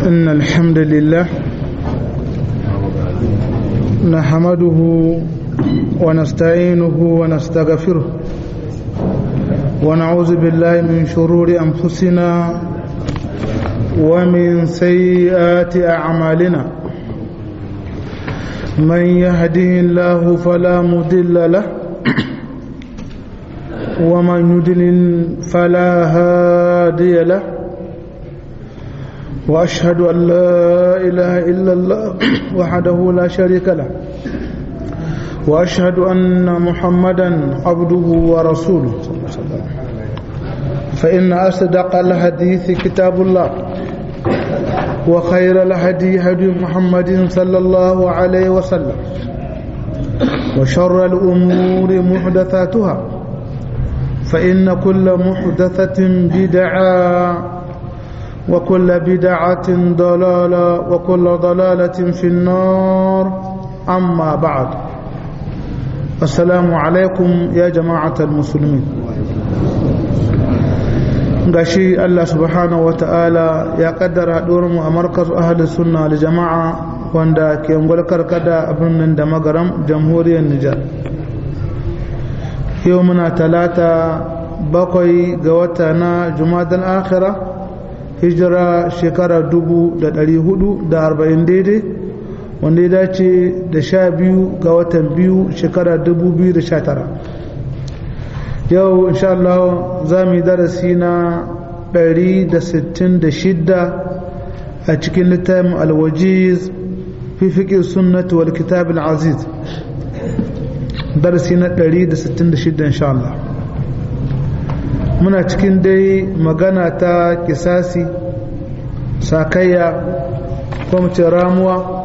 إن الحمد لله نحمده ونستعينه ونستغفره ونعوذ بالله من شرور أنفسنا ومن سيئات أعمالنا من يهده الله فلا مضل له ومن يضلل فلا هادي له واشهد ان لا اله الا الله وحده لا شريك له واشهد ان محمدا عبده ورسوله فان اصدق الحديث كتاب الله وخير الهدي هدي محمد صلى الله عليه وسلم وشر الامور محدثاتها فإن كل محدثة بدعة وكل بدعة ضلالة وكل ضلالة في النار أما بعد السلام عليكم يا جماعة المسلمين gashi Allah subhanahu wa ta'ala ya kaddara mu a markaz ahli sunna da jama'a wanda ke karkada a birnin da magaram jamhuriyar Nijar yau muna talata bakwai ga wata na jumadan akhira hijira shekara dubu da dari hudu da arba'in daidai wanda ya dace da sha biyu ga watan biyu shekara dubu biyu da sha tara yau insha Allah za mu yi darasi na ɗari da sittin da shidda a cikin littafin alwajiz fi fiƙin sunnati wal kitab al-aziz darasi na 166 insha Allah muna cikin dai magana ta kisasi sakayya ko mu ce ramuwa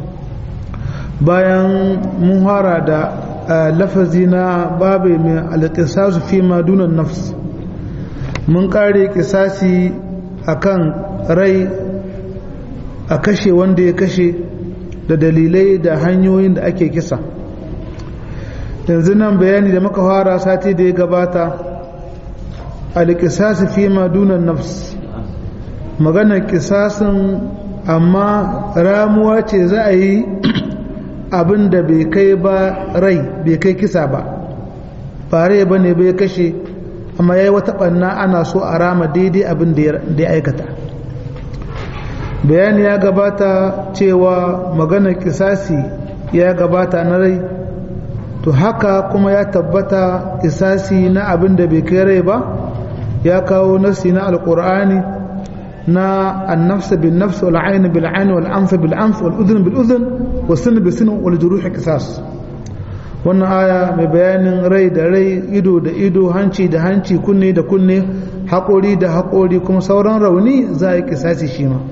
bayan mun hara da lafazi na babu mai alƙisasu fi madunan nafs mun kare kisasi akan rai a kashe wanda ya kashe da dalilai da hanyoyin da ake kisa yanzu nan bayani da muka fara sati da ya gabata alƙisasi fi madunan nafs maganar ƙisasin amma ramuwa ce za a yi abin da bai kai ba rai bai kai kisa ba ba rai ba ne bai kashe amma ya yi wata ɓanna ana so a rama daidai abin da ya aikata bayani ya gabata cewa maganar ƙisasi ya gabata na rai to haka kuma ya tabbata isasi na abin da bai kai rai ba ya kawo nasi na alkur'ani na annafsa bin nafs wal ayn bil ayn wal anf bil anf wal udhun bil udhun was sin bil sin wal juruh qisas wannan aya mai bayanin rai da rai ido da ido hanci da hanci kunne da kunne haƙori da haƙori kuma sauran rauni za a yi kisasi shi ma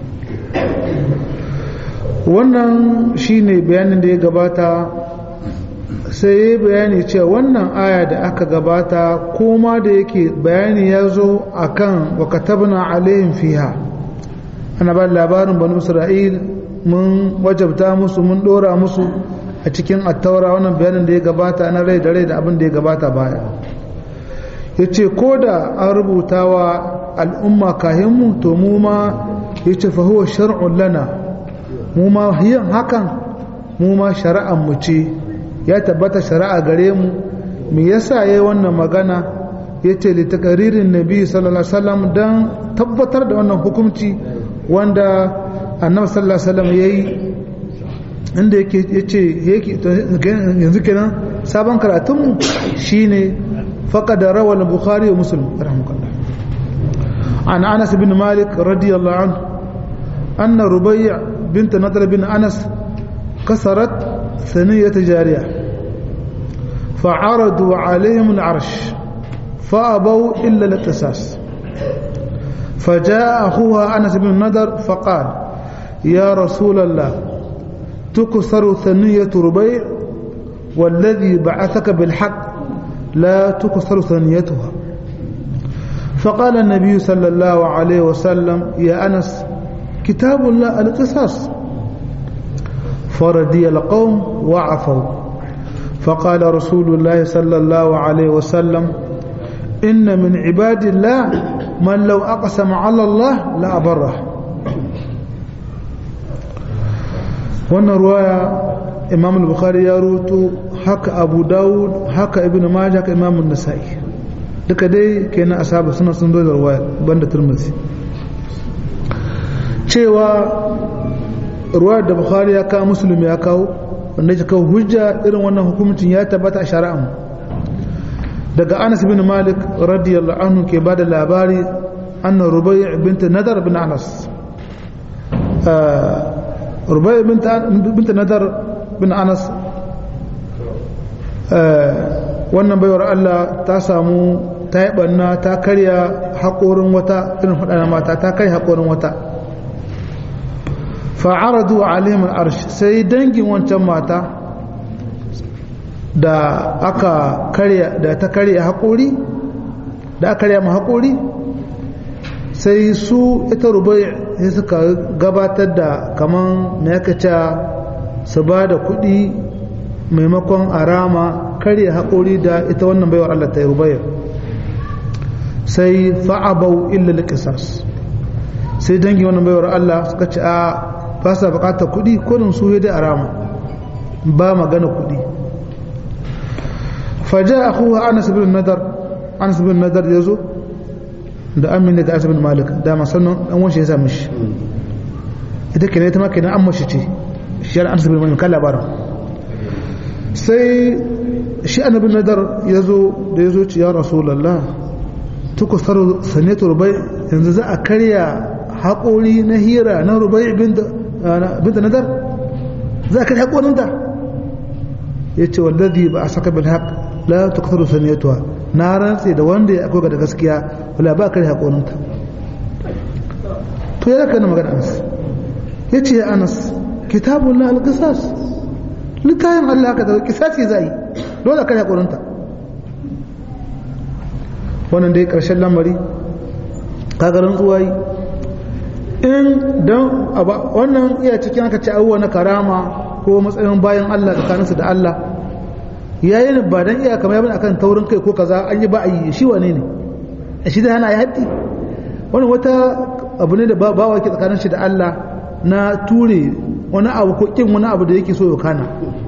wannan shine bayanin da ya gabata sai ya bayani cewa wannan aya da aka gabata koma da yake bayani ya zo a kan wakatabna alayhim fiha ana ba labarin banu isra'il mun wajabta musu mun dora musu a cikin attaura wannan bayanin da ya gabata na rai da rai da abin da ya gabata baya ya ce ko da an rubuta wa al'umma kahinmu to mu ma ya ce fahuwa shar'un lana mu ma yin hakan mu ma shari'an mu ce ya tabbata shari'a gare mu me yasa yayi wannan magana yace li taqririn nabi sallallahu alaihi wasallam dan tabbatar da wannan hukunci wanda annabi sallallahu alaihi wasallam yayi inda yake yace yake yanzu kenan sabon karatun mu shine faqad rawal bukhari wa muslim rahmukallah an anas bin malik radiyallahu anhu anna rubay' bint nadr bin anas kasarat ثنية جارية فعرضوا عليهم العرش فأبوا إلا الاقتصاص فجاء أخوها أنس بن النضر فقال يا رسول الله تكسر ثنية ربيع والذي بعثك بالحق لا تكسر ثنيتها فقال النبي صلى الله عليه وسلم يا أنس كتاب الله القصاص فردي القوم وعفوا فقال رسول الله صلى الله عليه وسلم إن من عباد الله من لو أقسم على الله لأبره wannan ruwaya imam al-bukhari ya rutu haka abu dawud haka ibn majah haka imam an-nasa'i duka dai kenan ashabu suna sun zo da ruwaya banda turmuzi cewa ruwaya da bukhari ya kawo muslim ya kawo wanda ya kawo hujja irin wannan hukuncin ya tabbata a shari'a daga anas bin malik radiyallahu anhu ke bada labari anna rubai' bint nadar bin anas rubai bint nadar bin anas wannan baiwar Allah ta samu ta yi ɓanna ta karya haƙorin wata irin faɗa mata ta karya haƙorin wata fa'aradu alimul arsh sai dangin wancan mata da aka karya da ta karya haƙori da aka karya ma haƙori sai su ita rubai sai suka gabatar da kaman na yaka su ba da kuɗi maimakon arama karya haƙori da ita wannan baiwar Allah ta yi rubayar sai fa'abau illa liƙisas sai dangi wannan baiwar Allah suka ce a ba sa buƙatar kuɗi kodin su da arama ba magana kuɗi faja a kuwa anas bin nadar anas bin nadar ya zo da amin daga anas bin malik da masannan ɗan wanshi ya sami shi ita kenan ita ma kenan an mashi ce shi yana anas bin malik kan labarin sai shi annabin nadar ya zo da ya zo ci ya rasulallah tukusar sanatu rubai yanzu za a karya haƙori na hira na rubai binta nadar za a karya haƙorinta ya ce wallazi ba a saka bin haƙ la tukusar sanatuwa na rantse da wanda ya akwai da gaskiya wala ba a karya haƙorinta to ya zaka na magana anas ya ce ya anas kitabun na alƙisas littafin Allah haka da kisasi za yi dole kan haƙurinta wannan dai ƙarshen lamari kagarin tsuwayi in don wannan iya cikin aka ce abubuwa na karama ko matsayin bayan Allah tsakaninsu da Allah yayin ba don iya kamar yabin akan taurin kai ko kaza an yi ba a yi shi wane ne a shi da hana ya haddi wani wata abu ne da bawa ke tsakanin shi da Allah na ture wani abu ko kin wani abu da yake so ya kana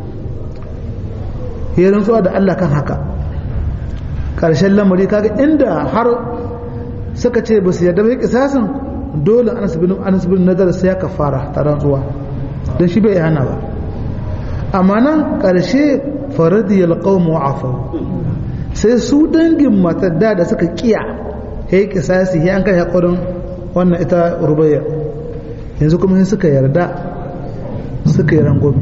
ya rantsuwa da Allah kan haka ƙarshen lamari kaga inda har suka ce ba su yarda ba kisasin dole Anas bin Anas bin Nadar sai ya kafara ta rantsuwa dan shi bai hana ba amma nan ƙarshe faradiyal qawm wa afu sai su dangin matar da da suka kiya yayi kisasi ya an kai hakurin wannan ita rubayya yanzu kuma sai suka yarda suka yi rangwami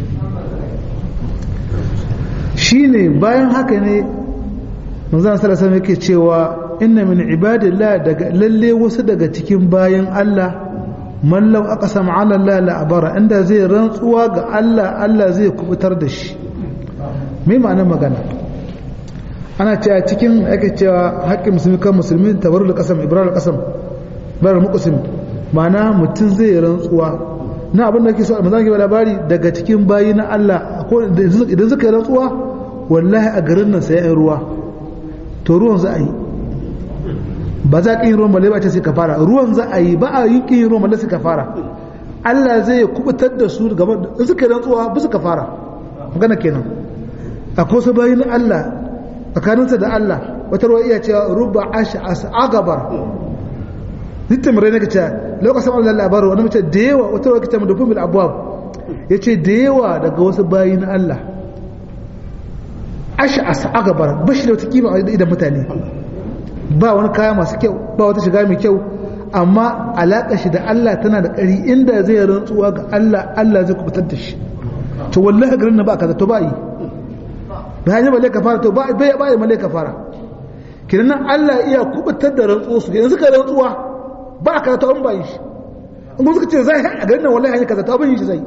shi ne bayan haka ne manzan sarasa yake cewa inna min ibadillah daga lalle wasu daga cikin bayan Allah mallau aka sama ala Allah la'abara inda zai rantsuwa ga Allah Allah zai kubutar da shi mai ma'anar magana ana cewa cikin ake cewa haƙƙin musulmi kan musulmi tabaru da ƙasam ibrahim ƙasam bayar muƙusim ma'ana mutum zai rantsuwa na abin da ke so manzan ke labari daga cikin bayi na Allah idan suka yi rantsuwa wallahi a garin nan sai ruwa to ruwan za a yi ba za ka yi ruwan balle ba ce sai ka fara ruwan za a yi ba a yi kin ruwan balle sai ka fara Allah zai kubutar da su gaban in suka yi rantsuwa ba su ka fara magana kenan akwai su bayi na Allah tsakaninsa da Allah wata ruwa iya cewa rubba asha as agabar littin rai nake cewa lokacin Allah labaru wani mace da yawa wata ruwa kita mu da fumil abuwa ya ce da yawa daga wasu bayi na Allah ash'as agabar bashi da wata kima a idan mutane ba wani kaya masu kyau ba wata shiga mai kyau amma alaƙa shi da Allah tana da ƙari inda zai rantsuwa ga Allah Allah zai kubutar da shi to wallahi garin na ba kaza to ba yi ba hanyar malai ka fara to ba bai ba malai ka fara kiran nan Allah iya kubutar da rantsuwa su yanzu ka rantsuwa ba kaza to an ba yi shi in kuma suka ce zai a garin nan wallahi hanyar kaza to ban yi shi zai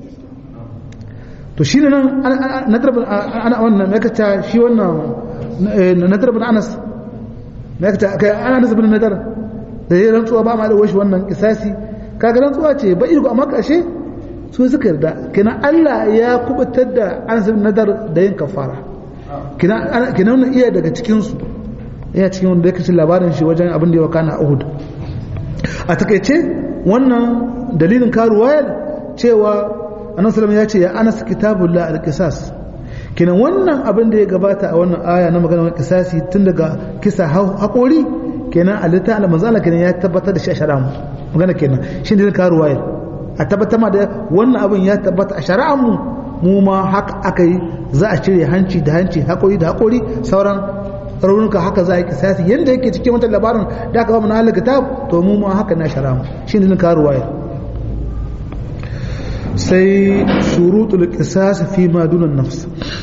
to shi ne nan ana wannan ya kaca shi wannan nadar bin anas ya kaca kai anas bin nadar da ya rantsuwa ba ma da washi wannan kisasi kaga rantsuwa ce ba iko amma kashe su suka yarda kina Allah ya kubutar da anas bin nadar da yin kafara kina kina wannan iya daga cikin su iya cikin wanda yake cikin labarin shi wajen abin da ya wakana a Uhud a takeice wannan dalilin karuwayar cewa annabi sallallahu ya ce ya anas kitabullah al-qisas kenan wannan abin da ya gabata a wannan aya na maganar kisasi tun daga kisa haƙori kenan a littafin manzala kenan ya tabbatar da shi a shari'a mu magana kenan shi ne ka ruwaya a tabbatar ma da wannan abin ya tabbata a shari'a mu mu ma haka aka yi za a cire hanci da hanci haƙori da haƙori sauran raunuka haka za a yi kisasi yadda yake cikin wata labarin da aka ba mu na halin kitab to mu ma haka na shari'a mu shi ne ka ruwaya sai shurutul qisas fi ma dunan nafs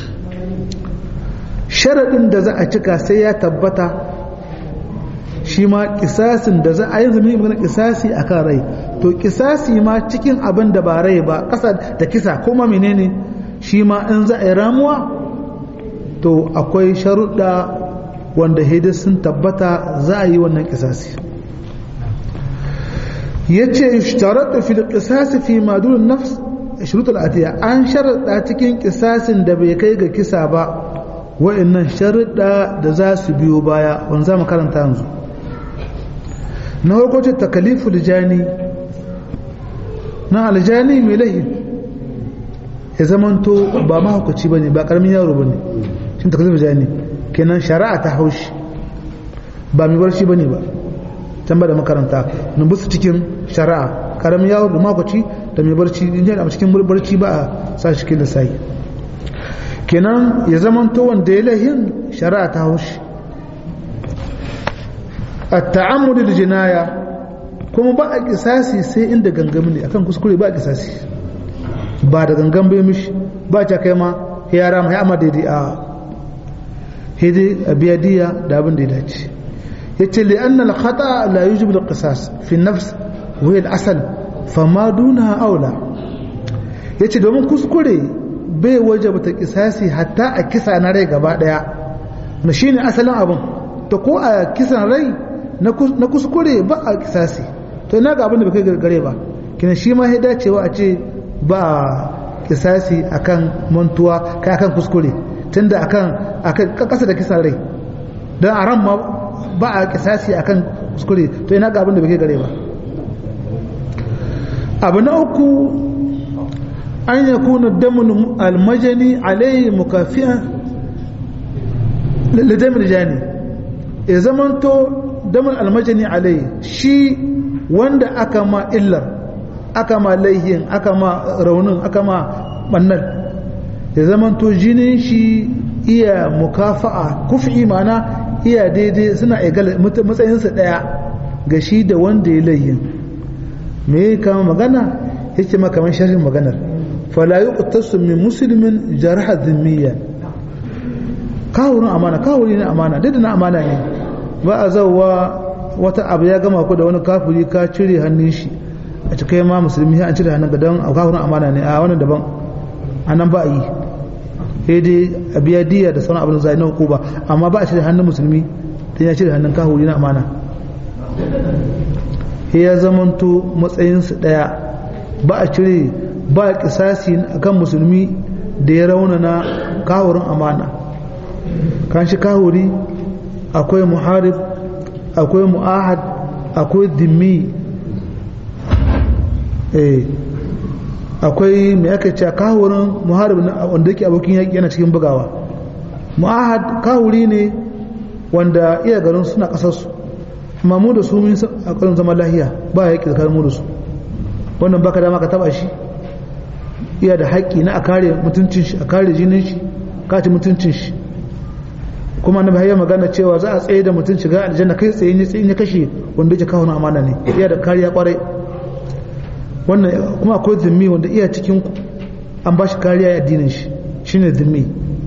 sharadin da za a cika sai ya tabbata shi ma kisasin da za a yi zama magana kisasi akan rai to kisasi ma cikin abin da ba rai ba kasa da kisa kuma menene shi ma in za a yi ramuwa to akwai sharuɗa wanda hidis sun tabbata za a yi wannan kisasi yace ishtaratu fil qisas fi ma dun nafs shurutul atiya an sharada cikin kisasin da bai kai ga kisa ba wa'annan sharuda da za su biyo baya wanda za mu karanta yanzu na farko ce takaliful jani na aljani mai lahi ya zamanto ba mahaukaci ba ne ba karamin yaro ba ne shi takaliful jani kenan shari'a ta haushi ba mai barci ba ne ba can ba da makaranta nubusu cikin shari'a karamin yawon da makwaci da mai barci in yana a cikin barci ba a sa shi cikin lissahi kenan ya zama to wanda ya lahin shari'a ta haushi a ta'ammuli da jinaya kuma ba a kisasi sai inda gangami ne akan kuskure ba a kisasi ba da gangan bai mishi ba ta kai ma ya rama ya amma daidai a hidi a biya diya da abin da ya dace yace li anna al khata la yujib al qisas fi nafs wa al asal fama dunaha aula yace domin kuskure bai wajaba ta kisasi hatta a kisa na rai gaba daya na shine asalin abin to ko a kisan rai na kuskure ba a kisasi to ina ga abin da bai gare ba kina shi ma ya dacewa a ce ba kisasi akan mantuwa kai akan kuskure tunda akan akan kasa da kisan rai dan a ran ma ba a kisasi akan kuskure to ina ga abin da bai gare ba abu na uku an ya kuna damun almajani alayhi mukafiya lidamin jani ya zamanto damun almajani alayhi shi wanda aka ma illar aka ma laihin aka ma raunin aka ma bannan ya zamanto jinin shi iya mukafa'a kufi mana iya daidai suna egal matsayinsa daya ga shi da wanda ya laihin me kama magana yake makaman sharhin maganar fala yuqtasu min muslimin jaraha dhimmiya kawurin amana kawuri ne amana duk na amana ne ba a zauwa wata abu ya gama ku da wani kafiri ka cire hannun shi a cikin ma musulmi an cire hannun ga don kawurin amana ne a wannan daban a nan ba a yi sai dai a biya diya da sauran abin zai na hukuma amma ba a cire hannun musulmi dan ya cire hannun kafiri na amana ya zamanto matsayinsu ɗaya ba a cire ba a kisasi akan musulmi da ya raunana kahurin amana kan shi kahuri akwai muharib akwai mu'ahad akwai dimmi eh akwai mai aka ce kahurin muharib wanda yake abokin yaƙi yana cikin bugawa mu'ahad kahuri ne wanda iya garin suna ƙasarsu amma mu da su mun a ƙarin zama lahiya ba ya yaƙi tsakanin mu da su wannan baka dama ka taba shi iya da haƙƙi na a kare mutuncin shi a kare jinin shi kaci mutuncin shi kuma na bayan magana cewa za a tsaye da mutum shiga aljanna kai tsaye ne tsaye ne kashe wanda yake kawo amana ne iya da kariya kwarai wannan kuma akwai zimmi wanda iya cikin an ba shi kariya a addinin shi shine zimmi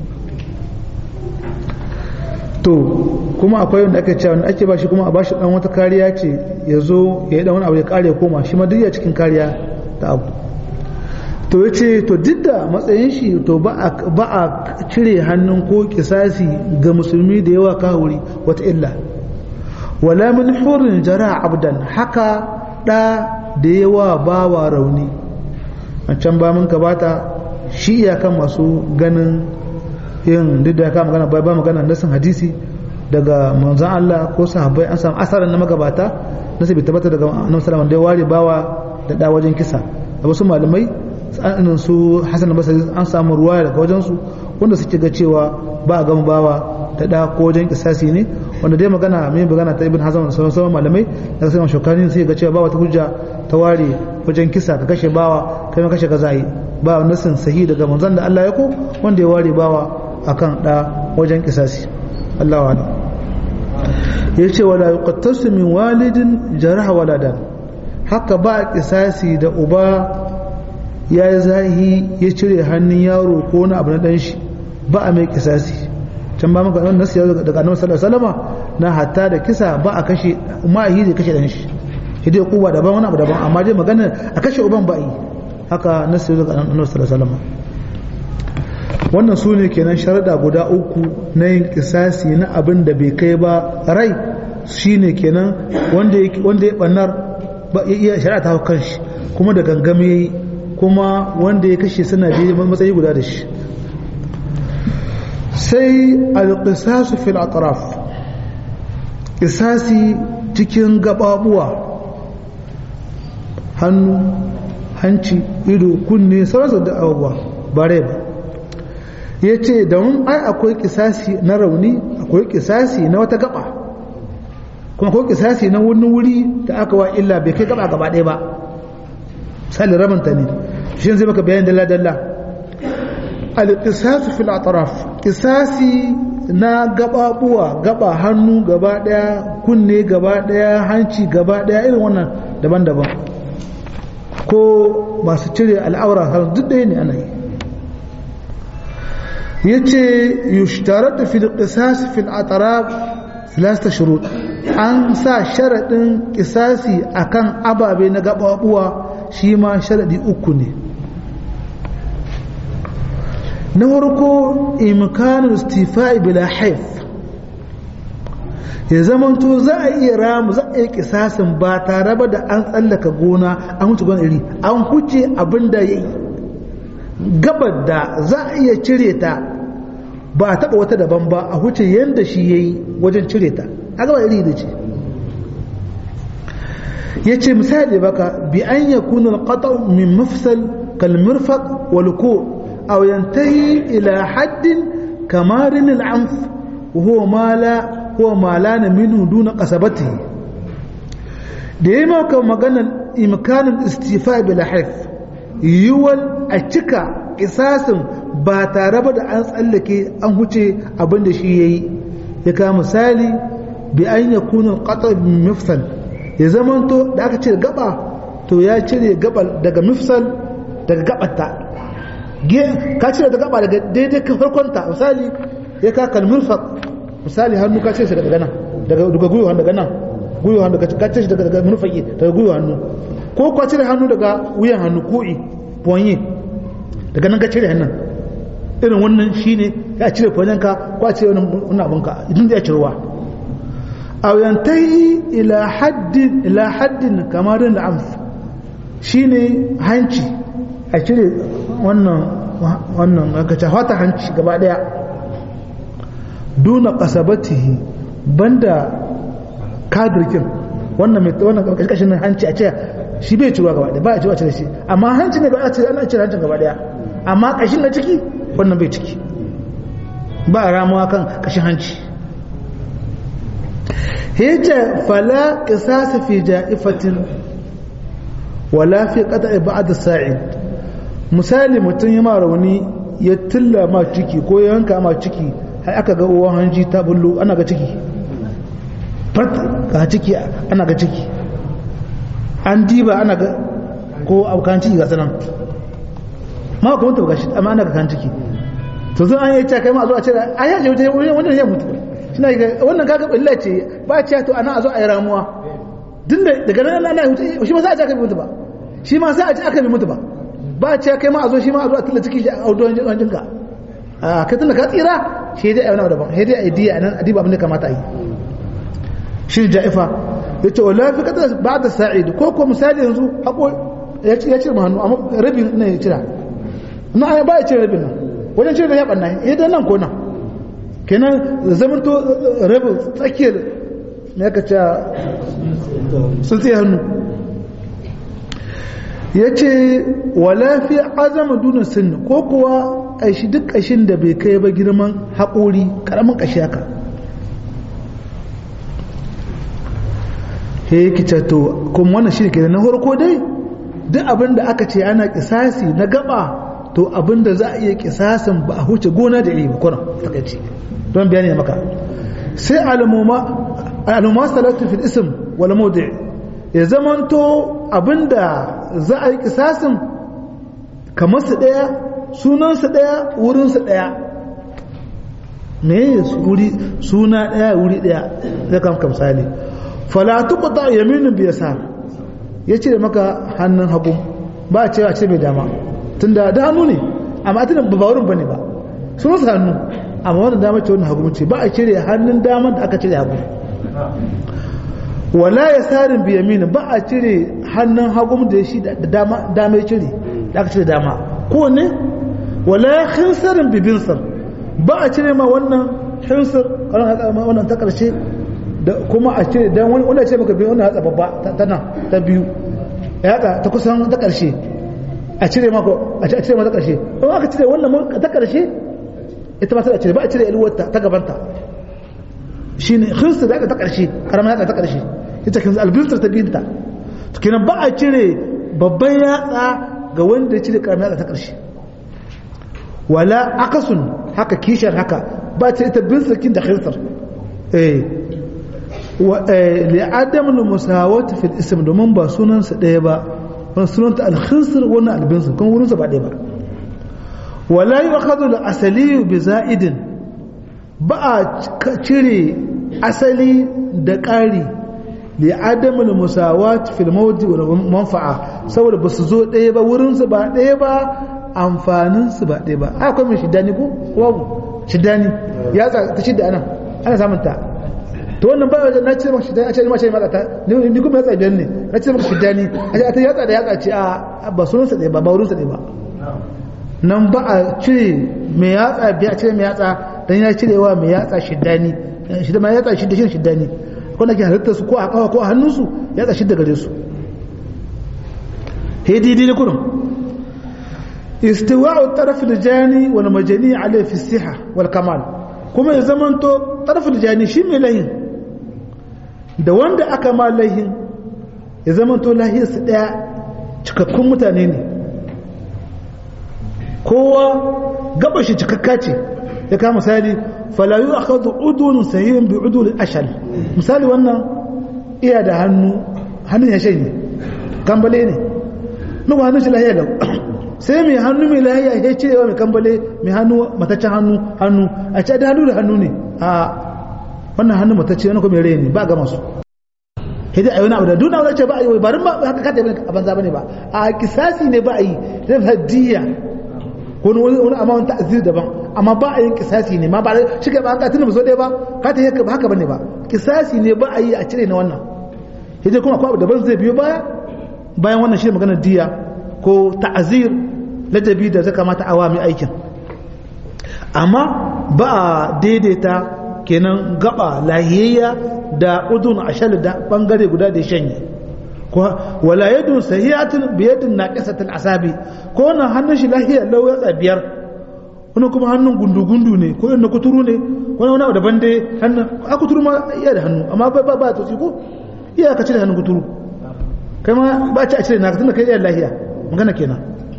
to kuma akwai wanda ake cewa wanda ake ba shi kuma a ba shi dan wata kariya ce ya zo ya yi dan wani abu ya kare ya koma shi ma duk ya cikin kariya ta abu to ya ce to duk da matsayin shi to ba a cire hannun ko kisasi ga musulmi da yawa kahuri wata illa wala min hurin jara abdan haka da da yawa bawa rauni a can ba mun gabata shi iyakan masu ganin yin duk da ya kama magana bai ba magana nasin hadisi daga manzon Allah ko sahabbai an samu asaran na magabata nasu bai tabbata daga annabi sallallahu alaihi wasallam da ya ware bawa da da wajen kisa da wasu malamai irin su Hassan Basri an samu ruwaya daga wajen su wanda suke ga cewa ba a gama bawa da da ko wajen kisasi ne wanda dai magana mai magana ta Ibn Hazm da sauran malamai da sai shokani sai ga cewa ba wata hujja ta ware wajen kisa ka kashe bawa kai ma kashe ka zai ba nasin sahi daga manzon da Allah ya ko wanda ya ware bawa akan da wajen kisasi Allahu a'lam yace wala yuqattasu min walidin jaraha waladan haka ba kisasi da uba ya yi zahi ya cire hannun yaro ko wani abu na dan shi ba a mai kisasi can ba maka wannan nasu daga annabi sallallahu alaihi wasallama na hatta da kisa ba a kashe ma yi da kashe dan shi hidai kuwa daban wani abu daban amma dai magana a kashe uban ba yi haka nasu daga annabi sallallahu alaihi wasallama wannan su ne kenan sharaɗa guda uku na yin kisasi na abin da bai kai ba rai shine kenan wanda ya ɓannar ya iya shari'a ta kan shi kuma da gangame kuma wanda ya kashe suna biyu matsayi guda da shi sai alƙisasu fil atraf ƙisasi cikin gababuwa hannu hanci ido kunne sauransu da abubuwa ba rai ba ya ce don ai akwai kisasi na rauni akwai kisasi na wata gaba kuma akwai kisasi na wani wuri da aka wa illa bai kai gaba gaba ɗaya ba misali rabanta ne shi zai maka bayan dalla-dalla al-qisasu fil atraf kisasi na gababuwa gaba hannu gaba ɗaya kunne gaba ɗaya hanci gaba ɗaya irin wannan daban-daban ko masu cire al'aura duk ɗaya ne ana yi yace yushtaratu fil qisas fil atraf thalatha shurut an sa sharadin qisasi akan ababe na gababuwa shi ma sharadi uku ne na farko imkanul istifa'i bila haif ya zamanto za a iya ramu za a yi kisasin ba tare ba da an tsallaka gona an huce gona iri an huce abin da ya yi gabar da za a iya cire ta ba a taɓa wata daban ba a huce yadda shi ya yi wajen cire ta a gaba iri da ce ya ce misali baka bi an ya kuna alƙata min mafsal kalmirfaq walko a yantahi ila haddin kamarin al'amf huwa mala huwa mala na minu duna kasabati da yi maka maganar imkanin istifa bila haif yiwuwar a cika kisasin ba tare ba da an tsallake an huce abin da shi ya yi ya kawo misali bi an ya kunan ƙatar mifsal ya zamanto da aka cire gaba to ya cire gaba daga mifsal daga gabata ka cire da gaba daga daidai kan farkonta misali ya ka kalmurfak misali hannu ka cire shi daga nan daga gwiwa hannu daga nan gwiwa hannu ka cire shi daga murfaki daga gwiwa hannu ko ka cire hannu daga wuyan hannu ko'i ponye daga nan ka cire hannun irin wannan shine ya cire fonyanka ko a cire wannan abinka idan da ya cirewa aw yantahi ila haddin ila haddin kamarin da amf shine hanci a cire wannan wannan aka ce fata hanci gaba daya duna qasabatihi banda kadirkin wannan mai wannan karkashin hanci a ce shi bai cirewa gaba daya ba a cirewa cire shi amma hanci ne ba a cire ana cire hancin gaba daya amma kashin na ciki wannan bai ciki ba ramuwa kan kashin hanci hijja fala qisas fi ja'ifatin wala fi qata'i ba'd sa'id misali mutum ya ma rauni ya tilla ma ciki ko ya yanka ma ciki har aka ga uwan hanji ta bullo ana ga ciki fat ga ciki ana ga ciki an diba ana ga ko abokan ciki ga sanan ma kuma ta gashi amma ana ga kan ciki to zan an yi ta kai ma zo a ce a yaje wajen wannan ya mutu suna ga wannan kaga illa ce ba ce to ana a zo a yi ramuwa din da daga nan ana hutu shi ma sai a ce aka bi mutu ba shi ma sai a ce aka bi mutu ba ba ce kai ma a zo shi ma a zo a tilla ciki shi a audon jinka a kai tunda ka tsira shi dai a wani daban shi dai a yi diya nan a diba abin da kamata a yi shi ja'ifa ya ce wa lafi kata ba da sa'id ko ko misali yanzu haƙo ya cire ma hannu amma rabin na ya cira na ya ba ya cire rabin nan wajen cire da ya ɓanna ya dan nan ko nan kenan zaman to rabin tsakiyar na ya kaca sun tsaye hannu ya ce wala fi azama duna sinni ko kuwa ƙashi duk ƙashin da bai kai ba girman haƙori ƙaramin ƙashi haka he yake to kuma wannan shi ne na farko dai duk abin da aka ce ana kisasi na gaba to abin da za a iya kisasin ba a huce gona da iri ba kuna takaici don bayani maka sai al'umma salatu fil ism wal mawdi ya zamanto abinda za a yi kisasin kamar su daya sunan su daya wurin su daya me wuri suna daya wuri daya zai kam kamsali fala tuqta yaminu bi yasar yace maka hannun hagu ba a cewa ce mai dama tunda da hannu ne amma tunan ba wurin bane ba sunan su hannu amma wannan dama ce wannan hagu ce ba a cire hannun dama da aka cire hagu wala ya sarin biyamina ba a cire hannun hagu da shi da dama dama ya cire da aka cire dama ko ne wala ya khinsarin bibinsar ba a cire ma wannan khinsar wannan ta karshe da kuma a cire dan wani wanda ce maka biyu wannan hatsa babba ta nan ta biyu ya ta kusan ta karshe a cire mako a cire ma ta karshe kuma aka cire wannan ta karshe ita ma sai a cire ba a cire yalwarta ta gabanta shi ne hinsu da aka ta ƙarshe ƙaramin yatsa ta ƙarshe ita kan albintar ta binta to kenan ba a cire babban yatsa ga wanda ya cire ƙaramin yatsa ta ƙarshe wala akasun haka kishar haka ba a cire ita binsar kin da hinsar eh li'adam musawat fil ism domin ba sunansa ɗaya ba wani sunanta alhinsar wannan albinsar kuma wurinsa ba ɗaya ba wala yi akadu da asali bi za'idin ba a cire asali da ƙari li adamul musawat fil mawdi wal manfa'a saboda ba su zo ɗaya ba wurin su ba ɗaya ba amfanin su ba ɗaya ba akwai mai shidani ko babu shidani ya ta shidda anan ana samun ta to wannan ba na ce maka shidani a ce ma ce maka ta ni kuma ya tsaye ne na ce maka shidani a ce ta yatsa da yatsa ce a ba sunan sa ɗaya ba ba wurin sa ɗaya ba nan ba a cire mai yatsa biya cire mai yatsa dan ya cirewa mai yatsa shiddani shidda mai yatsa shidda shi shiddani wanda ke halittar su ko a kawa ko a hannunsu yatsa shidda gare su he didi ne kurum istiwa'u taraf al-jani wal majani alayhi fi siha wal kamal kuma ya zamanto taraf al-jani shi mai lahin da wanda aka ma lahin ya zamanto lahiyarsa daya cikakkun mutane ne kowa gaba shi cikakka ce ya kama misali falayu a kawo udun sahihin bi udun ashal misali wannan iya da hannu hannun ya shanye kambale ne nuku hannun shi lahiya da sai mai hannu mai lahiya ya ce yawa mai kambale mai hannu mataccen hannu hannu a ce da hannu da hannu ne a wannan hannu matacce wani kuma rai ne ba gama su hidai ayi wani abu da duna wani ce ba a yi barin ba haka kata yi a banza ba ne ba a kisasi ne ba a yi zai hadiyya wani wani amma wani ta'azir daban amma ba a yin kisasi ne ma ba shi ka ba ka tuna ba so ɗaya ba ka ta yaka ba haka bane ba kisasi ne ba a yi a cire na wannan hidai kuma akwai abu daban zai biyo baya bayan wannan shi maganar diya ko ta'azir ladabi da zai kamata a mai aikin amma ba a daidaita kenan gaba lahiyayya da udun ashal da bangare guda da shanye wala yadun sahihatun biyadin naqisatul asabi ko wannan hannun shi lahiya lau ya biyar wani kuma hannun gundu-gundu ne ko yana kuturu ne wani wani abu daban dai hannun a kuturu ma iya da hannu amma ba ba to ko iya ka cire hannun kuturu kai ma ba ci a cire na tunda kai iya lahiya magana kenan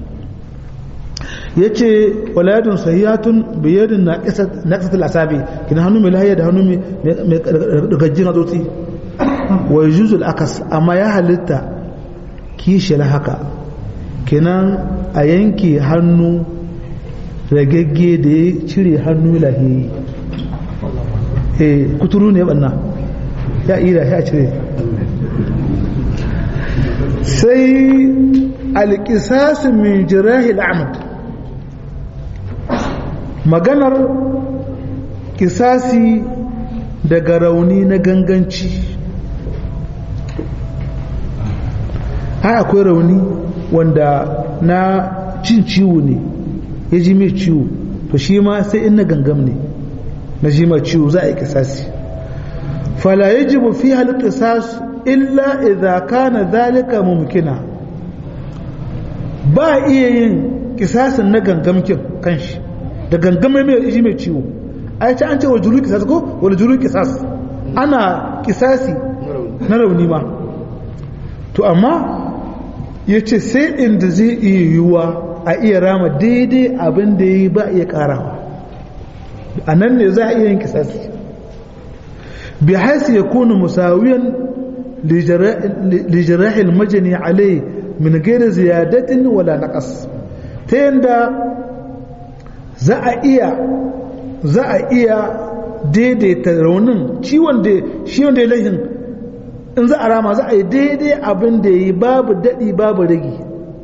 yace wala yadun sahihatun biyadin naqisatul asabi kina hannu mai lahiya da hannu mai gajjin tsotsi wa yujuzul akas amma ya halitta kishiyar haka kenan a yanke hannu ragagge da ya cire hannu lahiyi eh kuturu ne banna ya ira ya cire sai alƙisasu min jirahil amad maganar kisasi daga rauni na ganganci har akwai rauni wanda na cin ciwo ne ya ji mai ciwo to shi ma sai in na gangam ne na ji ma ciwo za a yi kisasi fala yajibu fi hal qisas illa idza kana dhalika mumkina ba iya yin kisasin na gangamkin kanshi da gangamai mai ji mai ciwo ai ta an ce wa juru kisas ko wani juru kisas ana kisasi na rauni ma to amma ya ce sai inda zai iya yiwuwa a iya rama daidai abin da ya yi ba iya karawa a nan ne za a iya yin kisasi bi haisi ya kuna musawiyan lijirahil majani alai min gaira ziyadatin wala naqas ta yanda za a iya za a iya daidaita raunin ciwon da shi wanda ya lahin in za a rama za a yi daidai abin da yi babu daɗi babu ragi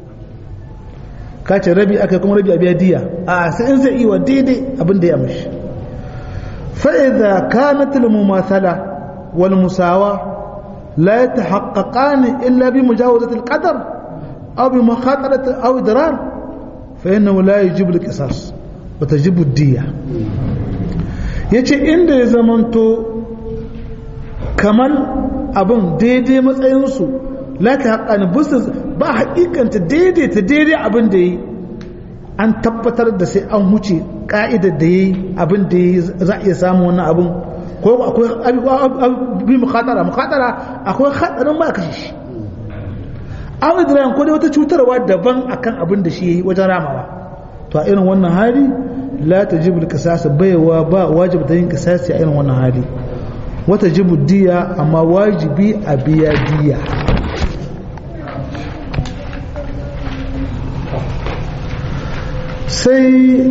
kace rabi aka kuma rabi a biya diya a sai in zai iya daidai abin da ya mashi fa'iza kanatul mumathala wal musawa la yatahaqqaqani illa bi mujawazati al-qadar aw bi makhatarati aw idrar fa innahu la yajibu al-qisas wa tajibu ad-diya yace inda ya zamanto kamar abin daidai matsayinsu lati haƙani business ba haƙiƙanta daidaita daidai abin da yi an tabbatar da sai an huce ƙa'idar da yi abin da yi za a iya samun wannan abin ko akwai bi mukhatara mukhatara akwai hatsarin ba a kashe shi an idrayan ko dai wata cutarwa daban akan abin da shi yi wajen ramawa to a irin wannan hali la tajibul qisas baiwa ba wajibi da yin qisasi a irin wannan hali wata jibu diya amma wajibi a biya diya sai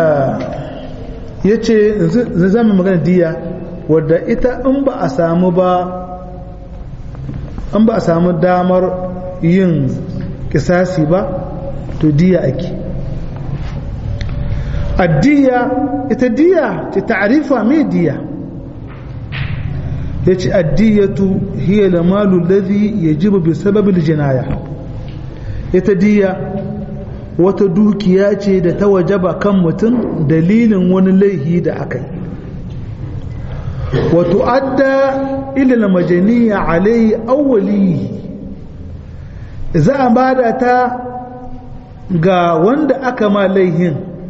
ya ce zai zama magana diya wadda ita in ba a samu ba in ba a samu damar yin kisasi ba to diya ake addiya ita diya ta ta'arifa mai diya yace addiyatu hiya lamalu alladhi yajibu bi sababi aljinaya ita diya wata dukiya ce da ta wajaba kan mutum dalilin wani laihi da aka yi wa tu'adda ila almajaniya alayhi awwali za a bada ta ga wanda aka ma laihin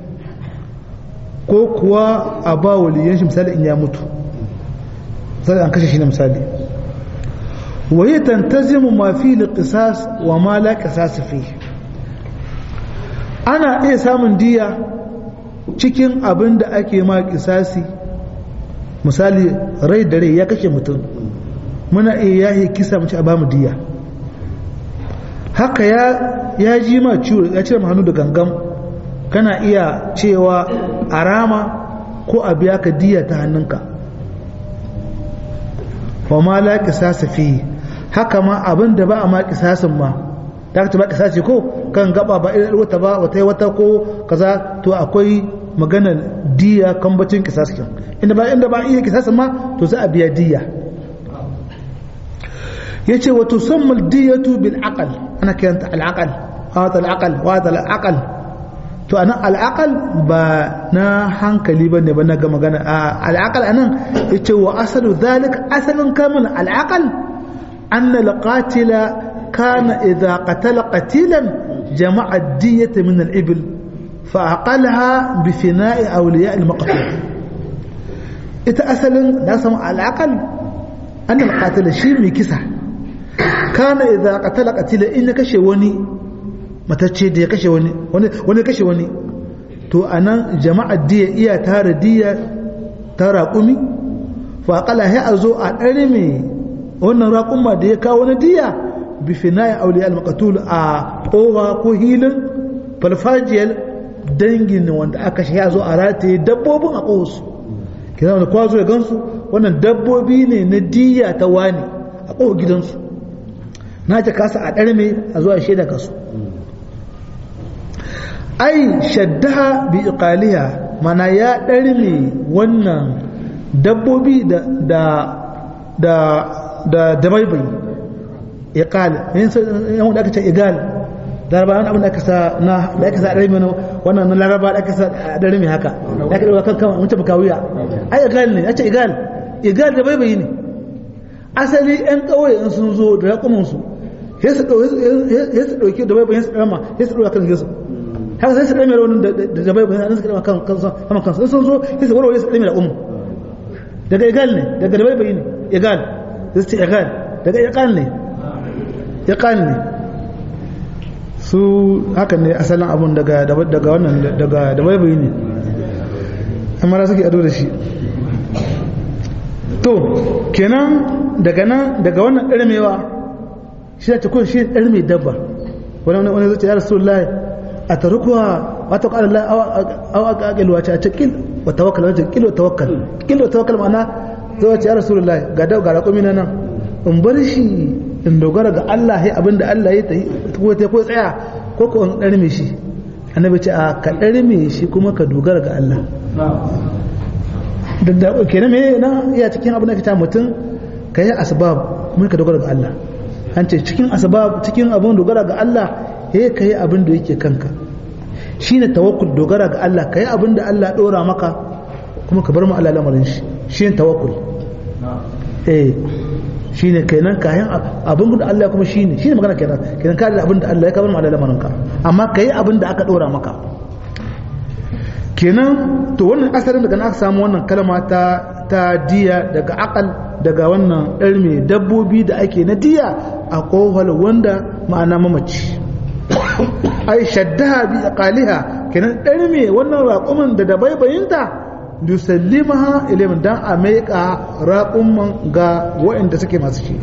ko kuwa a ba waliyan shi misali in ya mutu sai an kashe shi na misali waye tantazimu ma fi liqisas wa ma la qisas fi ana iya samun diya cikin abin da ake ma kisasi misali rai da rai ya kashe mutum muna iya yahi kisa mace a ba mu diya haka ya ya ji ma ciwo ya cire hannu da gangam kana iya cewa a rama ko a biya ka diya ta hannunka wa ma la qisasa fi haka ma abin da ba a ma qisasin ma da ka ba qisasi ko kan gaba ba irin wata ba wata wata ko kaza to akwai maganar diya kan bacin qisasin inda ba inda ba iya qisasin ma to za a biya diya yace wa tusamma diyatu bil aqal ana kiranta al aqal hada al aqal wa hada al aqal to anan al'aqal ba na hankali bane ba na ga magana al'aqal anan yace wa asalu zalik asalin kamun al'aqal anna al-qatila kana idha qatala qatilan jama'a ad-diyata min al-ibl fa aqalha bi fina'i awliya al-maqtul ita asalin da samu al'aqal anna al-qatila shi mai kisa kana idha qatala qatilan in kashe wani matacce da ya kashe wani wani kashe wani to anan jama'ar diya iya tara diya ta raƙumi faƙala ya a zo a ɗari mai wannan raƙuma da ya kawo na diya bifina ya aure al-maqatul a ƙowa ko hilin falfajiyar dangin wanda aka shi ya zo a rataye dabbobin a ƙowarsu kina wanda kwazo ya gansu wannan dabbobi ne na diya ta wani a ƙowar gidansu na ta kasa a ɗari mai a zuwa shaida kasu ai shaddaha bi iqaliha mana ya ɗarme wannan dabbobi da da da da dabaibai iqal yan da aka ce igal laraba wani abin da aka sa na da aka sa ɗarme wannan na laraba da aka sa ɗarme haka da aka ɗauka kan kan mutum kawiya ai igal ne ya ce igal igal dabaibai ne asali yan ƙauye in sun zo da raƙumansu ya su ɗauki da bai bayan su ɗarma ya su ɗauka kan yesu haka sai su ɗarme raunin da bai bayan su ɗarma kan kan kansu sun zo ya su warware su ɗarme da umu daga egal ne daga da bai bayi ne egal ya su ce egal daga egal ne egal ne su haka ne asalin abun daga daga wannan daga da bai bayi ne amma suke ado da shi to kenan daga nan daga wannan ɗarmewa shi ta kun shi ɗarme dabba wani wani zuciya ya rasu lai a tarukuwa wata ƙwarar lai awa ga aƙilwa ce a ce ƙil wa tawakkal wajen ƙil wa tawakkal ƙil wa tawakkal ma'ana zuwa ce ya rasu lai ga dau ga raƙumi na nan in bar shi in dogara ga Allah ya abinda Allah ya tayi ko ta ko tsaya ko ko in ɗarme shi annabi ce a ka ɗarme shi kuma ka dogara ga Allah da kenan me na iya cikin abin da ka ta mutum ka yi asbab kuma ka dogara ga Allah an ce cikin asbab cikin abin dogara ga Allah he ka yi abin da yake kanka shine tawakkul dogara ga Allah ka yi abin da Allah dora maka kuma ka bar mu Allah lamarin shi shine tawakkul eh shine kenan kayan abin da Allah kuma shine shine magana kenan kenan ka da abin da Allah ya ka bar mu Allah lamarin ka amma ka yi abin da aka dora maka kenan to wannan asalin daga aka samu wannan kalma ta ta diya daga akal daga wannan ɗar mai dabbobi da ake na diya a kohol wanda ma'ana mamaci ai shaddaha bi aqaliha kenan ɗar mai wannan raƙumin da dabaibayinta yusallimaha ilayhim dan a maika raƙumman ga waɗanda suke masu shi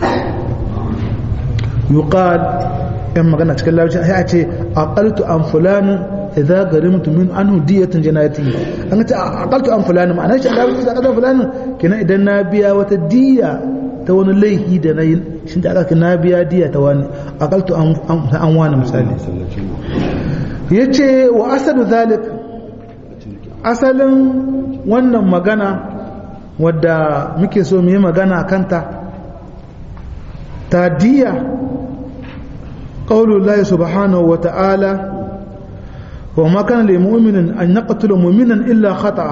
yuqal in magana cikin larabci a ce aqaltu an fulanin idza garimtu min anhu diyatan janayati an ce aqaltu an fulani ma'ana shi Allah ya kaza fulani kina idan na biya wata diya ta wani laifi da nayi shin da aka na biya diya ta wani aqaltu an an wani misali yace wa asadu zalik asalin wannan magana wadda muke so mu yi magana kanta ta diya qaulullahi subhanahu wa ta'ala وما كان لمؤمن أن يقتل مؤمنا إلا خطأ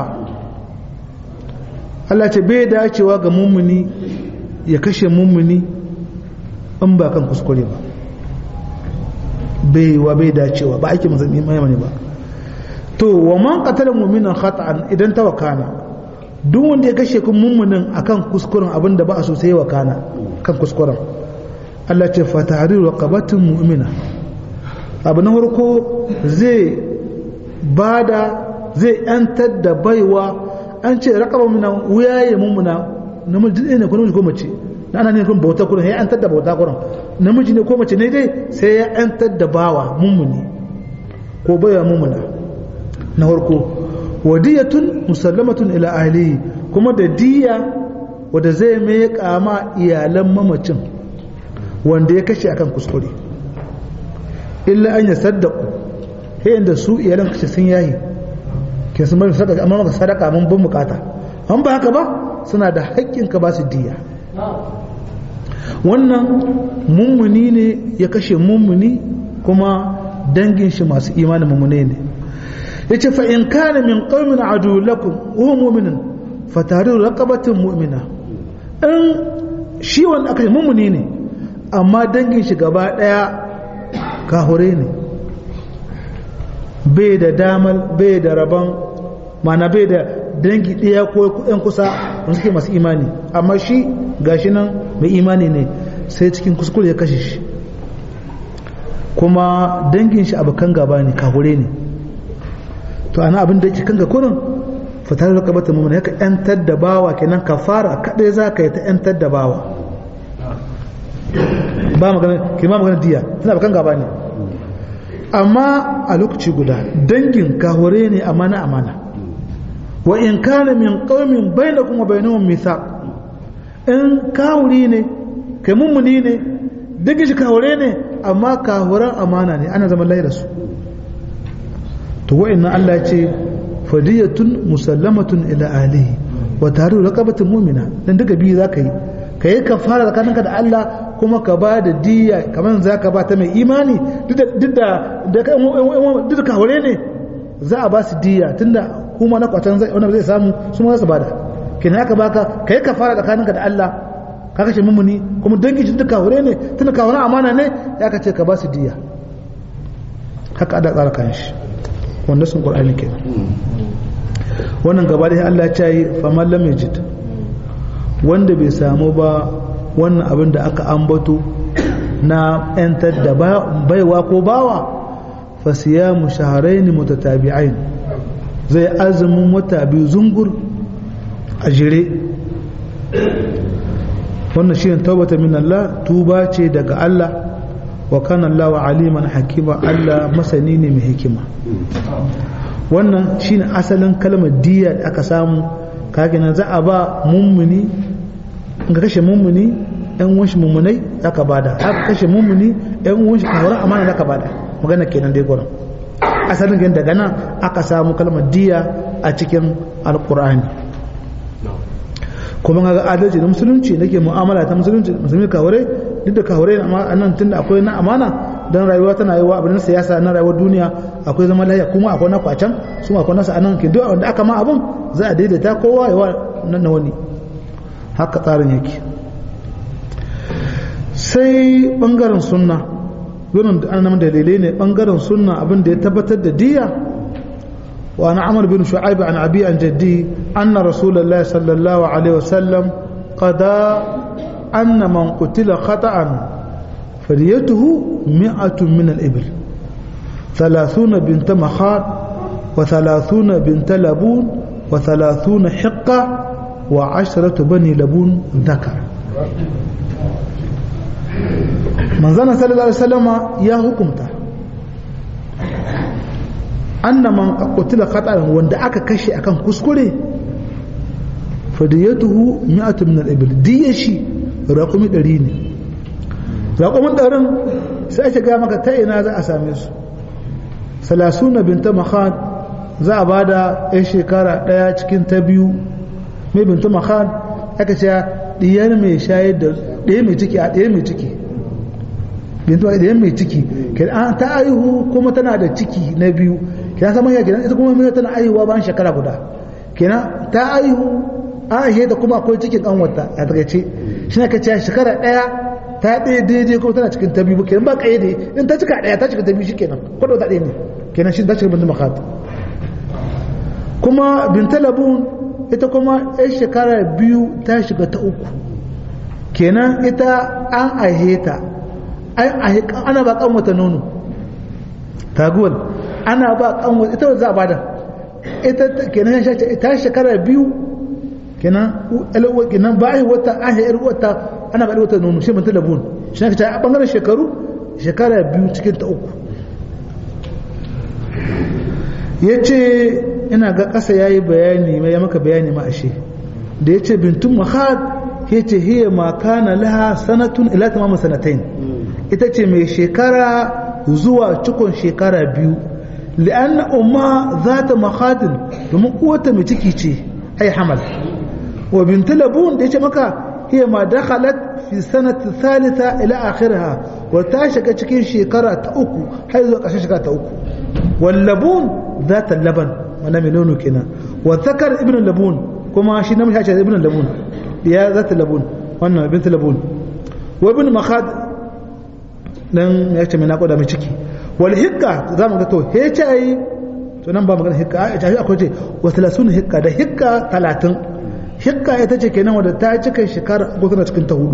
Allah ce bai dacewa ga mummuni ya kashe mummuni in ba kan kuskure ba bai wa bai dacewa ba ake masa imani ba to wa man qatala mu'minan khata'an idan ta wakana duk wanda ya kashe kun mummunin akan kuskuren abin da ba a so sai wakana kan kuskuren Allah ce fa tahriru raqabatin mu'mina abu na farko zai bada zai yantar da baiwa an ce raƙaba muna wuyaye mummuna namiji ne ko namiji ko mace na ana ne kun bauta kurin ya yantar da bauta kurin namiji ne ko mace ne dai sai ya yantar da bawa mummuni ko baiwa mummuna na farko wadiyatun musallamatun ila ahlihi kuma da diya wanda zai mai kama iyalan mamacin wanda ya kashe akan kuskure illa an ya saddaku yayin da su iyalan kashe sun yayi ke sun bari sadaka amma maka sadaka mun bin bukata an ba haka ba suna da haƙƙin ka ba su diya wannan mummuni ne ya kashe mummuni kuma dangin shi masu imanin mummune ne yace fa in kana min qaumin adu lakum huwa mu'minun fatariru raqabatin mu'mina in shi wanda aka mummuni ne amma dangin shi gaba daya kahure ne bai da damal bai da rabon mana bai da dangi ɗaya ko yan kusa wanda suke masu imani amma shi gashi nan mai imani ne sai cikin kuskure ya kashe shi kuma dangin shi abokan gaba ne kahure ne to ana abin da yake kan ga kurin fitar da kabata mummuna ya ka yantar da bawa kenan kafara kaɗai za ka yi ta yantar da bawa ba magana ke ma magana diya suna bakan gaba ne amma a lokaci guda dangin kahore ne amana amana wa in kana min qaumin bainakum wa bainahum mithaq in kahuri ne kai mummuni ne dangin shi kahore ne amma kahuran amana ne ana zaman laira su to wa'annan Allah ya ce fadiyatun musallamatun ila alihi wa taru raqabatin mu'mina dan duka biyu zaka yi kai kafara tsakaninka da Allah kuma ka ba da diya kamar za ka ba ta mai imani duk da duk da kawure ne za a ba su diya tunda kuma na kwatan zai wani zai samu su ma za su bada kenan haka baka kai ka fara tsakaninka da Allah ka kashe mummuni kuma dangin shi duka hure ne tunda ka amana ne ya ka ce ka ba su diya haka ada tsara kan shi wanda sun qur'ani kenan wannan gaba da Allah ya ce fa man lam yajid wanda bai samu ba wannan abin da aka ambato na yantar da baiwa ko bawa fa siyamu shahrayn mutatabi'ain zai azumin wata biyu zungur a jire wannan shi ne taubata min Allah tuba ce daga Allah wa kana Allah wa aliman hakima Allah masani ne mai hikima wannan shi ne asalin kalmar diya da aka samu kagina za a ba mummuni in ka kashe mummuni yan wanshi mummunai za ka bada haka kashe mummuni yan wanshi kawar amana za ka bada magana kenan dai gurin asalin gani daga nan aka samu kalmar diya a cikin alkur'ani kuma ga adalci na musulunci nake mu'amala ta musulunci musulmi kawure duk da kawure a nan tunda akwai na amana don rayuwa tana yi wa abin siyasa na rayuwar duniya akwai zama lafiya kuma akwai na kwacan su akwai nasu anan ke duk wanda aka ma abin za a daidaita kowa yawa nan na wani haka tsarin yake sai bangaren sunna gurin da an dalilai ne bangaren sunna abin da ya tabbatar da diya وعن عمرو بن شعيب عن أبي عن جدي أن رسول الله صلى الله عليه وسلم قضى أن من قتل خطأ فديته مئة من الإبل ثلاثون بنت مخاض وثلاثون بنت لبون وثلاثون حقة وعشرة بني لبون ذكر من ظن صلى الله عليه وسلم يا حكمته anna man qutila khata'an wanda aka kashe akan kuskure fadiyatuhu mi'atu min al-ibil diyashi raqumi 100 ne raqumin 100 sai ake ga maka ta ina za a same su salasuna binta makhad za a bada yan shekara daya cikin ta biyu mai binta makhad aka ce diyar mai shayar da daya mai ciki a daya mai ciki binta daya mai ciki kenan ta aihu kuma tana da ciki na biyu kenan sama ya kenan ita kuma mai tana aihuwa bayan shekara guda kenan ta aihu an aihe ta kuma akwai cikin kanwata a takaice shi ne ka ce shekara daya ta ɗaya daidai kuma tana cikin ta biyu kenan ba kayyade in ta cika daya ta cika ta biyu shi kenan kwado ta ɗaya ne kenan shi ta cika bintu makat kuma binta labun ita kuma yan shekara biyu ta shiga ta uku kenan ita an aihe ta ana ba kanwata nono taguwal ana ba kanwa ita za a bada ita kenan ya shace ta shekara biyu kenan alwa kenan ba ai wata an yi wata ana ba wata nono shi mutum labun shi ne a bangaren shekaru shekara biyu cikin ta uku ya ce ina ga ƙasa ya yi bayani ya maka bayani ma ashe da ya ce bintun mahad ya ce hiya ma kana laha sanatun ila tamamin sanatain ita ce mai shekara zuwa cikon shekara biyu لأن أمها ذات مخاض domin uwarta mai ciki ce ai hamal wa bint labun da yace maka hiya ma dakhalat fi sanati thalitha ila akhirha wa ta shiga cikin shekara ta uku har zuwa ƙarshen shekara ta uku wal labun zata laban wannan mai nono kenan wa zakar ibn labun kuma shi namiji ya ce ibn labun ya zata labun wannan bint labun wa ibn makhad dan ya ce mai naƙuda mai ciki wal hikka za mu ga to he ce yi to nan ba magana hikka a tafi akwai ce wa talasun hikka da hikka talatin hikka ita ce kenan wadda ta cika shekara uku tana cikin ta hudu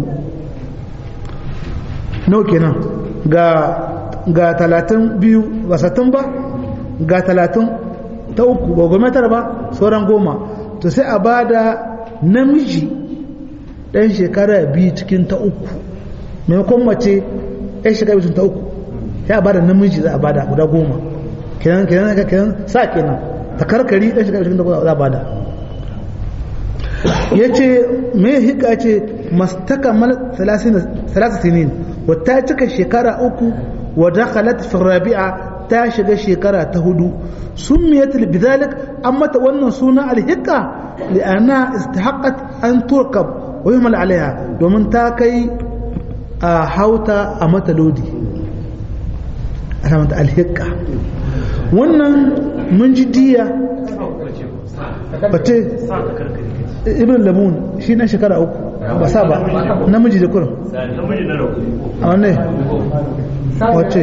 nawa kenan ga ga talatin biyu ba satin ba ga talatin ta uku ba goma tara ba sauran goma to sai a ba da namiji ɗan shekara biyu cikin ta uku maimakon mace ɗan shekara biyu ta uku ya ba da namiji za a bada guda goma kenan kenan kenan sa kenan ta karkari dan shiga cikin da za a bada yace me hika ce mastakamal 30 sinin wa ta cika shekara uku wa dakhalat fi rabi'a ta shiga shekara ta hudu summiyat bidhalik amma ta wannan suna alhiqa li'anna istahaqqat an turkab wa yuhmal alaiha domin ta kai a hauta a mata lodi ana mata alhikka wannan mun ji diya bate ibn lamun shi na shekara uku ba sa ba namiji da kurin namiji na rabu a wanne wacce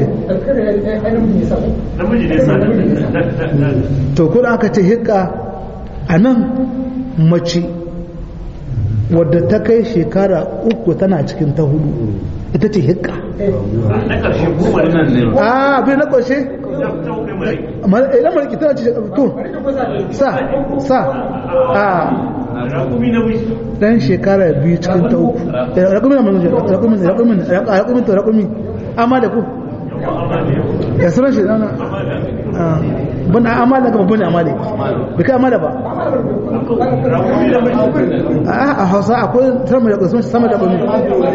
namiji ne sa to kurin aka ce hikka a nan mace wadda ta kai shekara uku tana cikin ta hudu ita ce hikka na ƙarshe goma nan ne a abin na ƙarshe idan malaki tana ce to sa sa a rakumi na wuce dan shekara biyu cikin ta uku rakumi na manzo rakumi rakumi rakumi to rakumi amma da ku ya sunan shi dana bana amala ga babban amale bai kai amala ba rakumi na wuce a a hausa akwai sama da kusa sama da kumi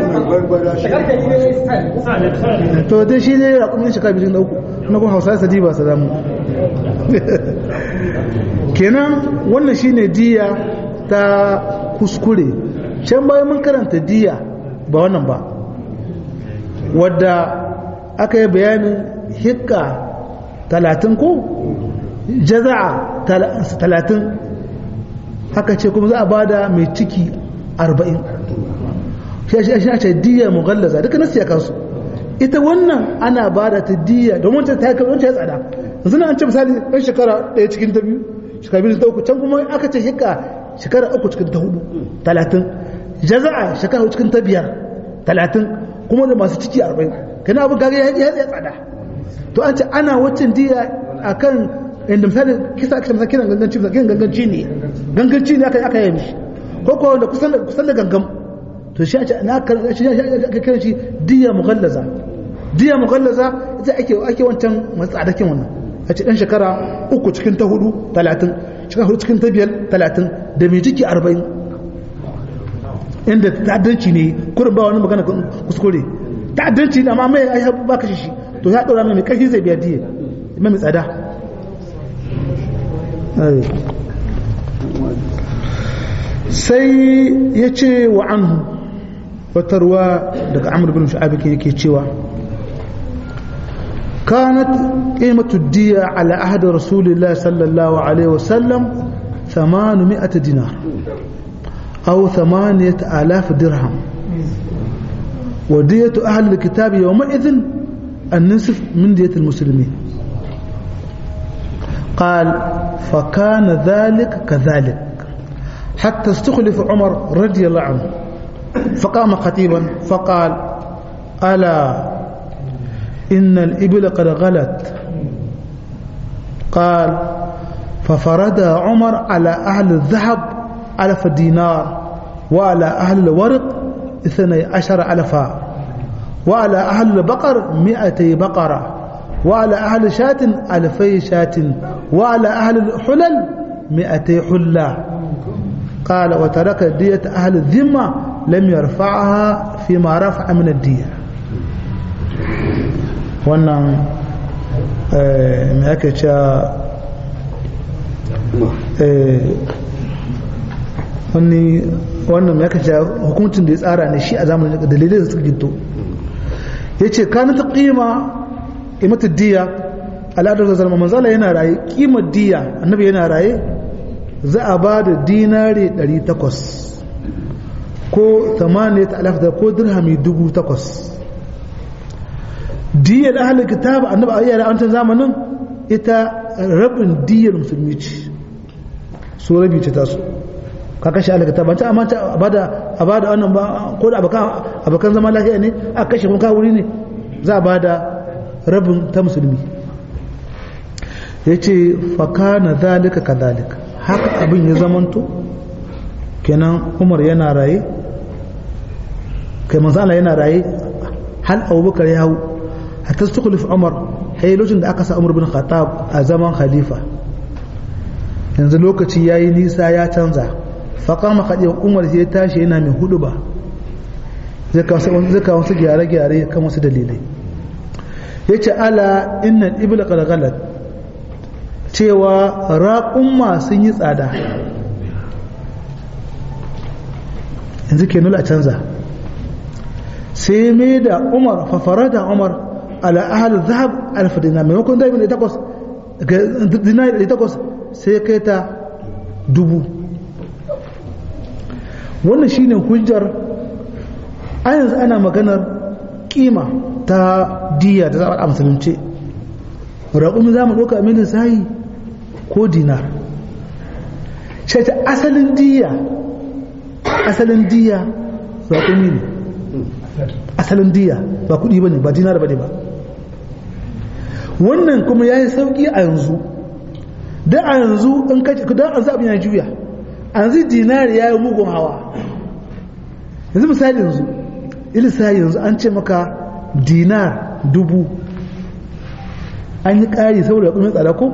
sa ne sa ne to dai shi ne rakumi shekara biyu cikin ta uku na kuma hausa sadi ba sadamu kenan wannan shine diya ta kuskure can bayan mun karanta diya ba wannan ba wadda aka yi bayanin hikka talatin ko jaza'a talatin haka ce kuma za a bada mai ciki arba'in shi shi ce diya mughallaza duka nasu ya kansu ita wannan ana bada ta diya domin ta ta wancan ya tsada yanzu na an ce misali ɗan shekara ɗaya cikin ta biyu shekara biyu ta uku can kuma aka ce hikka shekara uku cikin ta hudu talatin jaza'a shekara uku cikin ta biyar talatin kuma da masu ciki arba'in kana abin kaga ya ya tsada to an ce ana waccan diya akan inda misali kisa aka misali kiran ganganci kiran ganganci ne ganganci ne aka aka yi mishi ko ko da kusan da kusan da gangam to shi aka na shi aka kiran shi diya mughallaza diya mughallaza ita ake ake wancan matsadakin wannan a ce dan shekara uku cikin ta hudu talatin shekara hudu cikin ta biyar talatin da mai ciki arba'in inda ta'addanci ne kurin ba wani magana kuskure ta'addanci ne amma mai ai ba kashe shi to ya dora mai mai kashi zai biya diya mai mai tsada sai ya ce wa anhu wata ruwa daga amur bin sha'abi yake cewa كانت قيمة الدية على عهد رسول الله صلى الله عليه وسلم ثمانمائة دينار أو ثمانية آلاف درهم ودية أهل الكتاب يومئذ النصف من دية المسلمين قال فكان ذلك كذلك حتى استخلف عمر رضي الله عنه فقام خطيبا فقال ألا إن الإبل قد غلت قال ففرد عمر على أهل الذهب ألف دينار وعلى أهل الورق اثني عشر ألفا وعلى أهل البقر مئتي بقرة وعلى أهل شاة ألفي شاة وعلى أهل الحلل مئتي حلة قال وترك دية أهل الذمة لم يرفعها فيما رفع من الدية wannan mai ake cewa wani wannan mai ake cewa hukuncin da ya tsara ne shi a zamanin dalilai da suka ginto ya ce kanin ta ƙima imata diya al'adar da zama manzala yana raye ƙimar diya annabi yana raye za a ba da dinari 800 ko 8,000 ko dirhami 8,000 diyar ahalin kitab annabi a yara wancan zamanin ita rabin diyar musulmi ce su rabi ce tasu ka kashe ahalin kitab wancan amma a bada a bada wannan ba ko da abokan zama lafiya ne a kashe kuma kawuri ne za a bada rabin ta musulmi ya ce fakana zalika ka zalika haka abin ya zamanto kenan umar yana raye kai manzana yana raye hal abubakar ya hau hatta stukhlif umar hay lokacin da aka sa umar bin khattab a zaman khalifa yanzu lokaci yayi nisa ya canza fa kama khadija umar sai tashi yana mai hudu ba zai kawo zai kawo su gyare gyare kan wasu dalilai yace ala innal ibla qad ghalat cewa raqumma sun yi tsada yanzu ke nula a canza sai mai da umar fafara da umar ala ahal zahab alfa dinar maimakon da ibn takwas dinar da takwas sai kai ta dubu wannan shine hujjar a yanzu ana maganar kima ta diya da za a musulunce raƙumi za mu ɗauka milin sayi ko dinar sai ta asalin diya asalin diya raƙumi ne asalin diya ba kuɗi ba ne ba dinar ba ne ba wannan kuma ya yi sauƙi a yanzu da a yanzu in kaci don an zaɓi ya juya an zai dinari ya yi mugun hawa yanzu misali yanzu ilisa yanzu an ce maka dinar dubu an yi ƙari saboda kuma tsada ko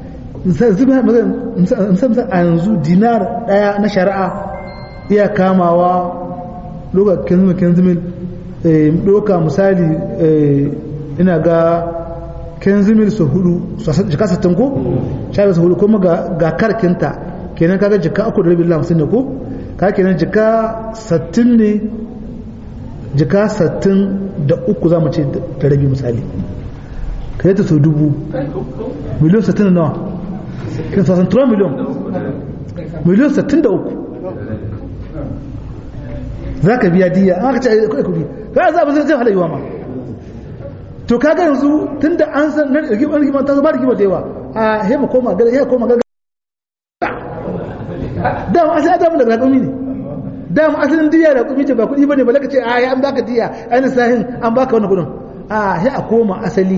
musamman a yanzu dinar ɗaya na shari'a iya kamawa lokacin kenzimil ɗoka misali ina ga kenzimil su hudu jika sattin ko sha su hudu kuma ga karkinta kenan kaga jika uku da rabin lamsin ne ko ka kenan jika sattin ne jika sattin da uku za mu ce da rabi misali ka yi ta sau dubu miliyon sattin da nawa kan sasan tura miliyon miliyon sattin da uku za ka biya diya an aka ce a kudi ka za a zai halayewa ma to kaga yanzu tun da an san nan rigimar rigimar ta zama rigimar da yawa a hema koma gada ya koma gada dama asali adamu daga raƙumi ne dama asalin diya da raƙumi ce ba kuɗi ba ne ba laka ce a ya an baka diya ainihin sahin an baka wani kuɗin a ya a koma asali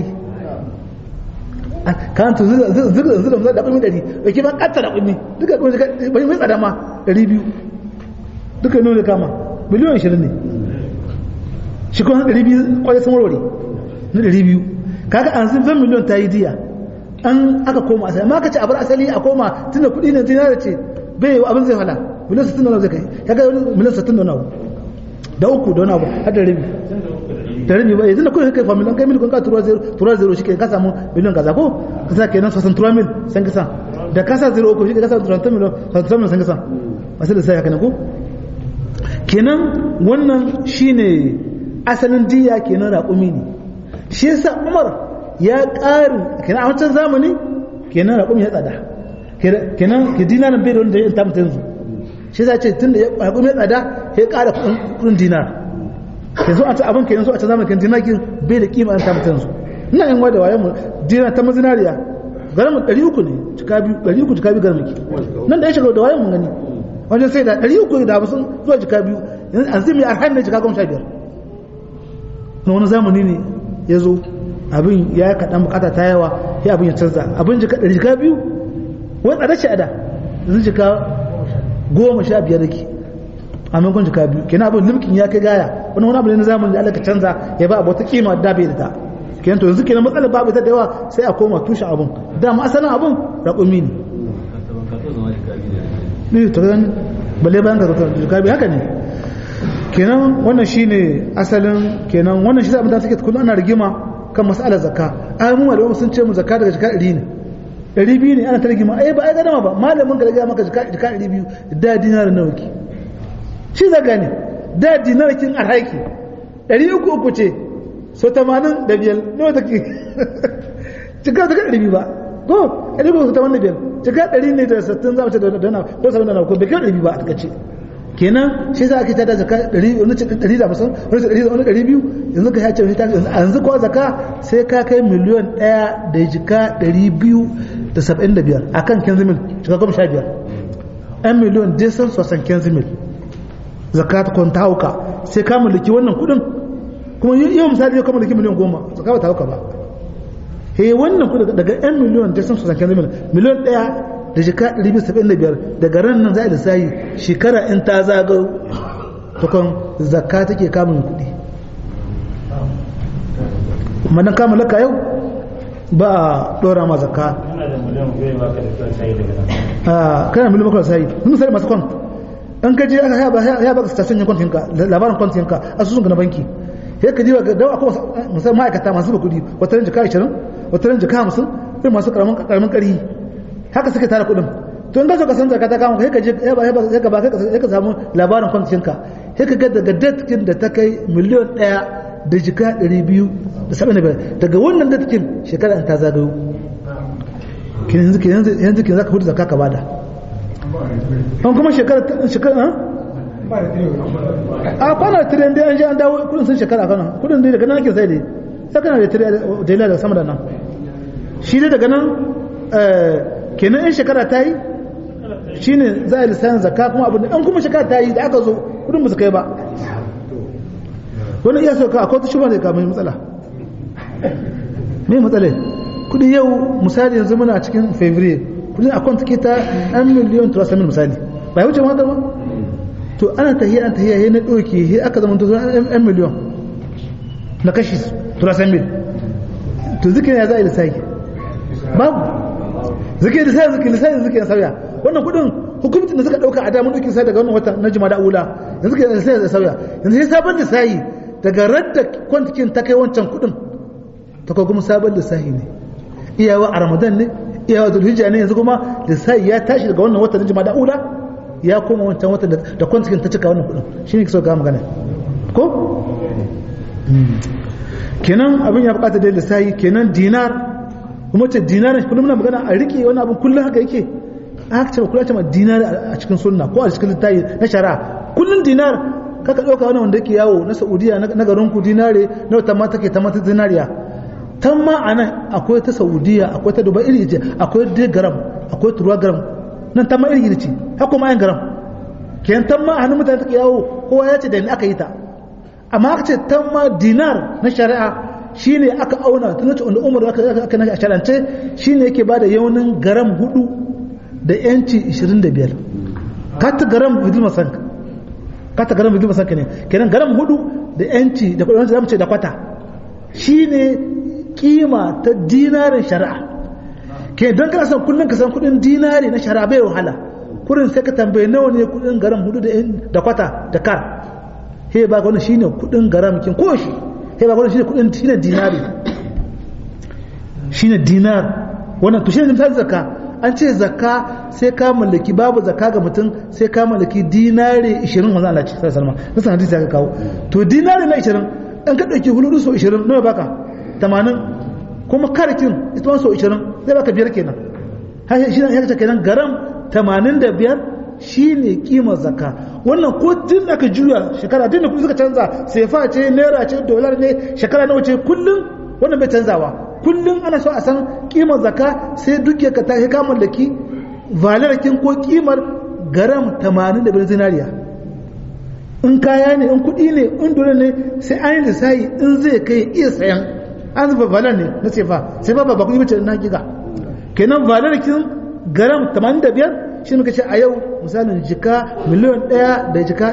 kan to zira zira zira da raƙumi ɗari da ke ba ƙatta raƙumi duka ƙumi mai tsada ma ɗari biyu duka nuna kama miliyan ashirin ne shi kuma ɗari biyu kwaye sun warware na ɗari biyu kaga an sun fan miliyan ta yi diya an aka koma asali amma ka ce a bar asali a koma tunda kuɗi ne dinara ce bai abin zai hala miliyan sittin da wani zai kai kaga wani miliyan sittin da wani abu da uku da wani abu har da rabi da rabi ba yanzu da kuɗi kai familin kai miliyan ka tura zero tura zero shi ke ka samu miliyan kaza ko ka sa kenan sosan tura mil san kasa da ka sa zero uku shi ke ka sa tura miliyan sosan mil san kasa masu da sai haka ne ko kenan wannan shine asalin diya kenan raƙumi ne shi yasa umar ya ƙarin kenan a wancan zamani kenan raƙumi ya tsada kenan ke dinarin bai da wanda ya tamta yanzu shi yasa ce tun da raƙumi ya tsada ya ƙara kuɗin dinar yanzu a ta abin kenan so a ta zamani kan dinakin bai da kima an tamta yanzu ina yin wada wayan mu dinar ta mazinariya garin mu ɗari uku ne cika biyu ɗari uku cika biyu garin muke nan da ya shiga da wayan mun gani wajen sai da ɗari uku da hamsin zuwa jika biyu yanzu an zai mai arhan ne jika goma sha biyar na wani zamani ne ya zo abin ya yi kaɗan bukata ta yawa ya abin ya canza abin jika ɗari jika biyu wani tsada ce a da yanzu jika goma sha biyar da ke a maimakon jika biyu kenan abin limkin ya kai gaya wani wani abu ne na zamani da alaka canza ya ba abu wata kima da bai da ta kenan to yanzu kenan matsalar babu ita da yawa sai a koma tushen abin dama asalin abin raƙumi ne ne ta gani balle bayan ka zaka jikabi haka ne kenan wannan shine asalin kenan wannan shi abin da suke kullum ana rigima kan mas'alar zakka ai mu malamu sun ce mu zakka daga jika 100 ne 200 ne ana ta rigima ai ba ai gadama ba malamin ka ga maka jika jika 200 da dinar nawa ki shi zaga ne da dinar kin arhaiki 300 uku ce so 80 da biyar nawa take jika jika 200 ba ko 300 ta wannan biyar jika ɗari ne da sattin za mu ce da dana ko sabon dana ko bai kai ɗari ba a takaice kenan shi za a kita da zaka ɗari wani ce ɗari da musan wani ce ɗari da wani ɗari biyu yanzu ka yace ta yanzu kuwa zaka sai ka kai miliyon ɗaya da jika ɗari biyu da saba'in da biyar a kan kenzimil jika goma sha biyar ɗan miliyon desan sosan kenzimil zaka ta kwanta hauka sai ka mallaki wannan kuɗin kuma yau misali yau ka mallaki miliyon goma zaka ba ta hauka ba he wannan ku daga 'yan miliyon da sun sosan kenzimil miliyon ɗaya da jika 275 daga ran nan za a lissayi shekara in ta zagaro tukon zakka take kamun kuɗi madan kama laka yau ba a ɗora ma zakka kana miliyan bakwai sai mun sai masu kwant in ka je aka ya baka station yin kwantinka labarin kwantinka asusun ka na banki sai ka diba da akwai musamman ma'aikata masu ba kuɗi wata ran jika 20 wata ran jika 50 sai masu karamin karamin ƙari haka suke tara kuɗin to in ka so ka san zakka ta kama sai ka je ya ba sai ka ba sai ka samu labarin kwantinka sai ka ga daga datkin da ta kai miliyan ɗaya da jika 275 daga wannan datkin shekara ta zagayo yanzu yanzu yanzu kin zaka hudu zakka ka bada an kuma shekara shekara a kwana tiren dai an ji an dawo kudin sun shekara kana kudin dai daga nan ake sai dai sai kana da tiren da daga sama da nan shi dai daga nan kenan in shekara ta yi shi ne za a lissayin zakka kuma abin da an kuma shekara ta yi da aka zo kudin ba su kai ba wani iya sauka akwai ta shuba da kamar matsala me matsala kudi yau misali yanzu muna cikin fevrier kudin akwai take ta 1 miliyan turasamin misali ba ya wuce ma ba to ana tahiyya an tahiyya ya na ɗauke ya aka zama to 1 miliyan na kashi turasamin to zikin ya za a yi lissafi babu zikin lissafi zikin lissafi zikin ya sauya wannan kudin hukumcin da suka dauka a damar dukin sai daga wannan wata na jima'a ula yanzu ke sai da sauya yanzu sai sabon lissafi daga radda kwantikin ta kai wancan kudin ta kai kuma sabon lissafi ne iyawa a ramadan ne iyawa zulhijja ne yanzu kuma lissafi ya tashi daga wannan wata na jima'a ula ya koma wancan wata da kwantikin ta cika wannan kudin shine ke so ga magana ko kenan abin ya bukata da lissafi kenan dinar kuma ce dinarin kullum muna magana a rike wani abin kullum haka yake aka ce kula ce ma dinar a cikin sunna ko a cikin littafi na shari'a kullum dinar kaka ɗauka wani wanda yake yawo na saudiya na garin ku dinare na wata mata ke ta mata zinariya tan ma a nan akwai ta saudiya akwai ta dubai iri ce akwai dai garam akwai turuwa garam nan tan ma iri iri ce haka ma yan garam kenan tan ma a hannun mutane take yawo kowa ya ce da ni aka yi ta amma aka ce tan ma dinar na shari'a shine aka auna tun wacce wanda umar aka na sharance shine yake bada yaunin garam hudu da yanci 25 kata garam bidil masanka kata garam bidil masanka ne kenan garam hudu da yanci da kudin zamu ce da kwata shine kima ta dinarin shari'a ke don kana san kullun ka san kudin dinari na shari'a bai wahala kurin sai ka tambaye nawa ne kudin garam hudu da kwata da kar he ba wannan shine kudin garam kin ko shi he ba wannan shine kudin shine dinari shine dinar wannan to shine misali zakka an ce zakka sai ka mallaki babu zakka ga mutum sai ka mallaki dinari 20 manzo Allah ce sallallahu alaihi wasallam nasan hadisi ya kawo to dinari na 20 an ka dauki huludu so 20 nawa baka 80 kuma karakin ita ma so 20 zai baka biyar kenan har shi ne ya kenan garam 85 shine kimar zakka wannan ko tun aka juya shekara tun da kuma suka canza sefa ce naira ce dolar ne shekara nawa ce kullum wannan bai canzawa kullum ana so a san kimar zakka sai duke ka ta ka mallaki valarakin ko kimar garam 85 zinariya in kaya ne in kudi ne in dole ne sai an yi lissahi in zai kai iya sayan an zuba valar ne na sefa sai ba ba kudi bace na giga kenan valarakin garam 85 shi muka ce a yau misalin jika miliyan 1 da jika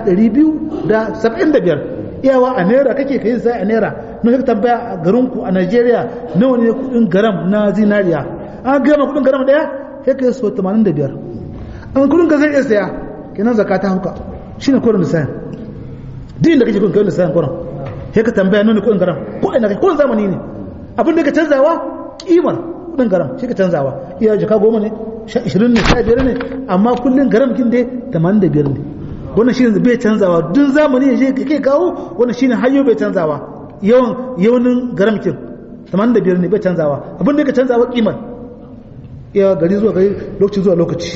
275 iyawa a naira kake kai sai a naira na kake tambaya a garinku a Najeriya nawa ne kudin garam na zinariya an gama kudin garam daya sai kai so 85 an kudin ka zai iya saya kenan zakata hauka shine kurin lissafi din da kake kudin kai lissafin kurin sai ka tambaya nawa ne kudin garam ko ina kai kurin zamani ne abin da ka canzawa kimar kudin garam shi ka canzawa iya jaka goma ne 20 ne 15 ne amma kullun garam kin dai 85 ne wannan shine bai canzawa duk zamani ya je kai kawo wannan shine hayyo bai canzawa yawan yawanin garamkin 85 ne bai canzawa abin da ka canzawa kimar ya gari zuwa gari lokaci zuwa lokaci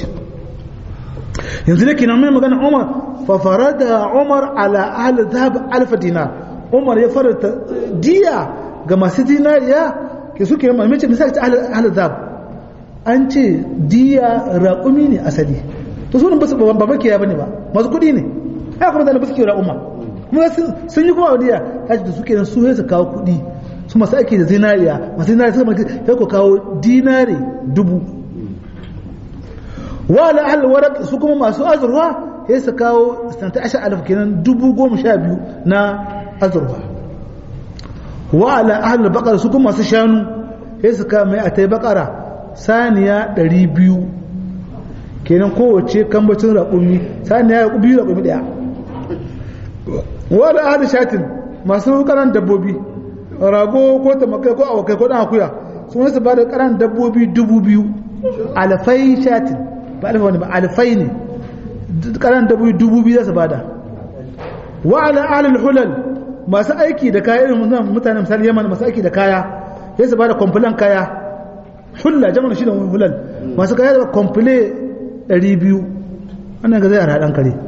yanzu ne kina mai magana Umar fa farada Umar ala ahli dhahab alf dinar Umar ya farata diya ga masu dinariya ke suke mai mace misali ta ahli dhahab an ce diya raƙumi ne asali to sunan basu ba makiya bane ba masu kuɗi ne haka kuma da basu kiyo raƙuma kuma sun yi kuma wadiya kaji da suke nan su su kawo kuɗi su masu aiki da zinariya masu zinariya suka maki sai ku kawo dinari dubu wa ala ahli waraq su kuma masu azurwa sai su kawo santa ashar alif kenan dubu goma sha biyu na azurwa wa ala ahli baqara su kuma masu shanu sai su kawo mai atai baqara saniya ɗari biyu kenan kowace kambacin raƙumi saniya ya biyu raƙumi ɗaya wadda ahli shatin masu ƙaran dabbobi rago ko tamakai ko awakai ko ɗan akuya sun wasu ba da ƙaran dabbobi dubu biyu alfai shatin ba alfa wani ba alfai ne ƙaran dabbobi dubu biyu za su bada wa ala ahli hulal masu aiki da kaya irin mutanen misali yaman masu aiki da kaya ya su bada kwamfulan kaya hulla jama'a shi da hulal masu kaya da komple 200 wannan ga zai a raɗan kare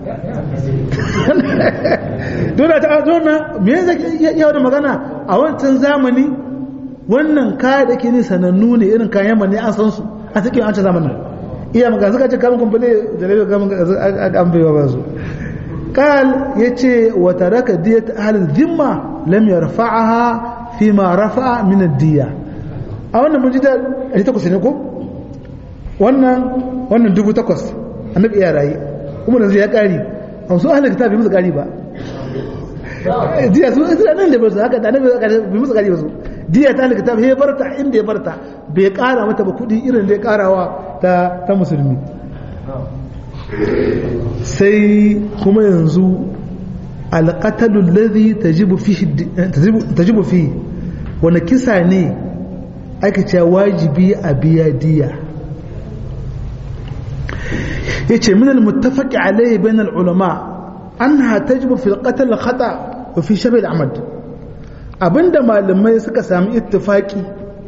dole ta dole me yasa ya da magana a wancan zamani wannan kaya da ke ni sanannu ne irin kayan yamma ne an san su a cikin wancan zamanin iya magana suka ce kamun kumfule da laifin kamun an bai ba su قال يتي وترك دية أهل الذمة لم يرفعها فيما رفع من الدية أولا من جدا أجي تقص نكو وانا وانا دبو تقص النبي يا رأي kuma yanzu ya kari a su ahalin kitabi musu kari ba diya su isra nan da basu haka da annabi bai musu kari ba su diya ta ahalin kitabi ya barta inda ya barta bai kara mata ba kudi irin da ya karawa ta ta musulmi sai kuma yanzu alqatalu alladhi tajibu fihi tajibu fi wani kisa ne aka ce wajibi a biya diya yace min al-muttafaq alayhi bain al-ulama annaha tajibu fi al-qatl khata wa fi shab al-amad abinda malamai suka sami ittifaki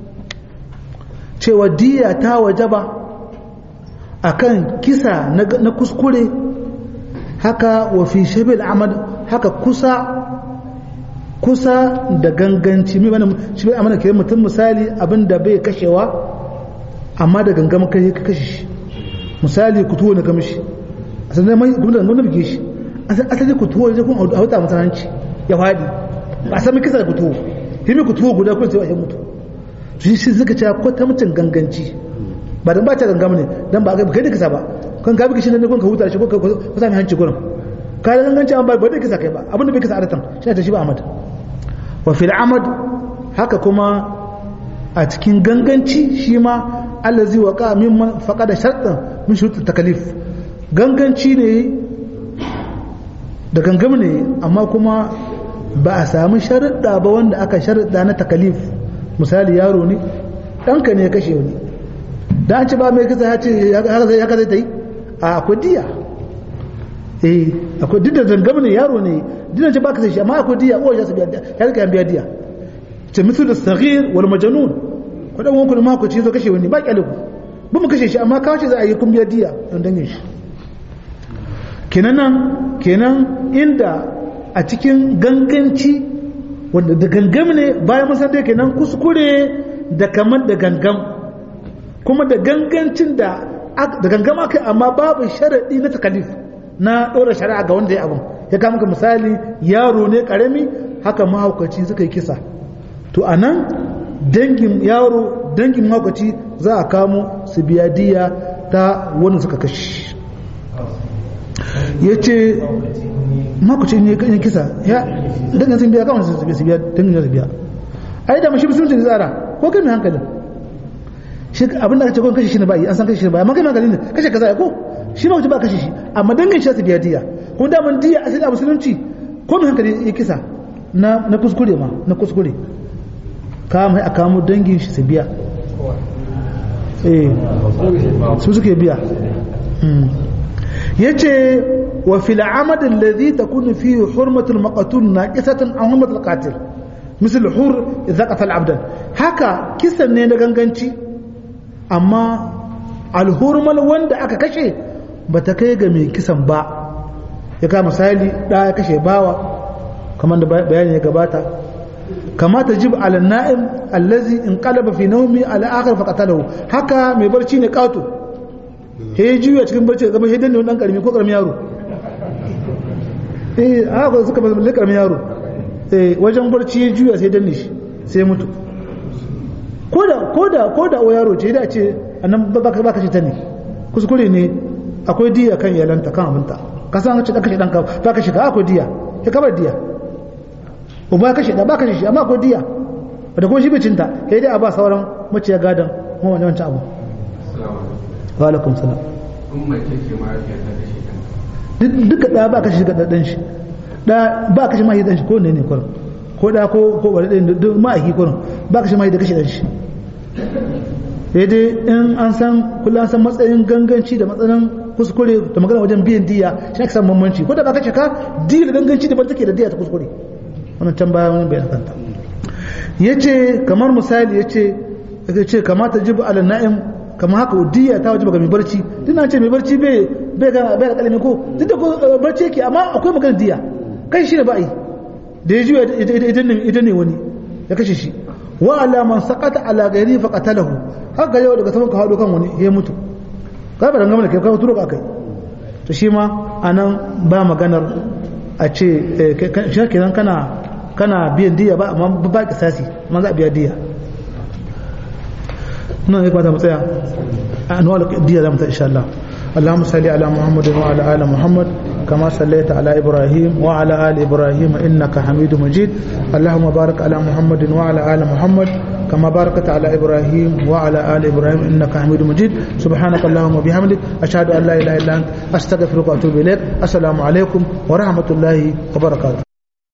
cewa diya ta wajaba akan kisa na kuskure haka wa fi shab al-amad haka kusa kusa da ganganci mai bane shi bai amana kiran mutum misali abinda bai kashewa amma da gangamin kai ka kashe shi misali ku tuwo na gamishi a sanar mai gudun da gudun bige shi asali ku tuwo ya kun a wata masa hanci ya faɗi ba a sami kisa da ku tuwo shi mai ku tuwo guda kun sai ya mutu shi shi suka ce ko ta mutum ganganci ba dan ba ta gangam ne dan ba kai da kisa ba kan ka bige shi ne kun ka huta shi ko ka sami hanci gurin ka da ganganci an ba ba da kisa kai ba abinda bai kisa adatan shi ta shi ba amad wa fil amad haka kuma a cikin ganganci shi ma allazi waqa mimman faqada shartan min shurut takalif ganganci ne da gangam ne amma kuma ba a samu sharuɗa ba wanda aka sharuɗa na takalif misali yaro ne ɗanka ne ya kashe wani da an ci ba mai kisa ya ce haka zai ta yi a akwai diya eh akwai duk da gangam ne yaro ne dinan ce ba ka sai shi amma akwai diya uwa ya su biya ya rika biya diya ce misu da saghir wal majnun ko dan wanku da mako ce zo kashe wani ba kyale ku ba mu kashe shi amma kawo ce za a yi kun biya diya don dangin shi kenan nan kenan inda a cikin ganganci wanda da gangam ne bayan mun san dai kenan kuskure da kamar da gangam kuma da gangancin da da gangam aka amma babu sharadi na takalif na ɗora shari'a ga wanda ya abin ya kama ka misali yaro ne ƙarami haka mahaukaci suka yi kisa to a nan dangin yaro dangin mahaukaci za a kamo su biya diya ta wani suka kashi ya ce mahaukaci ne kan kisa ya dangin sun biya kawai su biya dangin su biya a yi da mashi musulunci da tsara ko kai mai hankalin shi abin da aka ce kawai kashe shi ne ba yi an san kashe shi ne ba amma kai mai hankalin ne kashe kaza ya ko shi ma ba kashe shi amma dangin shi su biya diya ko da mun diya asali a musulunci ko mai hankali ya kisa na na kuskure ma na kuskure ka mai aka mu dangin shi su biya eh su suke biya yace wa fil amad alladhi takunu fihi hurmatul maqtul naqisatan an hurmatul qatil misal hur idza qatala abdan haka kisan ne na ganganci amma alhurmal wanda aka kashe ba ta kai ga mai kisan ba ya kama misali da ya kashe bawa kamar da bayani ya gabata kamata jib ala na'im allazi in qalaba fi nawmi ala akhir fa qatalahu haka mai barci ne kato he juya cikin barci gaba he danne dan karmi ko karmi yaro eh haka suka balle karmi yaro eh wajen barci ya juya sai danne shi sai mutu koda koda koda o yaro ce da ce annan baka baka shi ta ne kuskure ne akwai diya kan iyalanta kan abinta ka san ce da kashe danka ba ka shiga akwai diya ya kabar diya uba kashe da ba kashe shi amma akwai diya da kuma shi bicinta ya dai a ba sauran maciya gadon mawane wancan abu wa alaikum salam duka da ba kashe ga dan shi da ba kashe mahi dan shi ko ne ne kurin ko da ko ko wani ɗin duk ma'aiki kurin ba kashe mahi da kashe dan shi sai dai in an san kullum an san matsayin ganganci da matsayin kuskure da magana wajen biyan diya shi aka san bambanci ko da ba ka cika diya da ganganci da ban take da diya ta kuskure wannan can baya wani bayan kanta yace kamar misali yace yace kamata jibu ala na'im kamar haka diya ta wajiba ga mai barci dina ce mai barci bai bai ga bai kalmi ko duk da ko barci yake amma akwai magana diya kai shi ne ba yi da ya juya idan ne idan ne wani ya kashe shi wa ala man saqata ala ghairi fa qatalahu haka yau daga saman ka hado kan wani ya mutu ka ba dangane da kai ka turo ka kai to shi ma anan ba maganar a ce shi kenan kana kana biyan diya ba amma ba kisasi amma za a biya diya nan ya kwata matsaya a anuwal diya za mu ta insha Allah اللهم صل على محمد وعلى ال محمد كما صليت على ابراهيم وعلى ال ابراهيم انك حميد مجيد اللهم بارك على محمد وعلى ال محمد كما باركت على ابراهيم وعلى ال ابراهيم انك حميد مجيد سبحانك اللهم وبحمدك اشهد ان لا اله الا انت استغفرك واتوب اليك السلام عليكم ورحمه الله وبركاته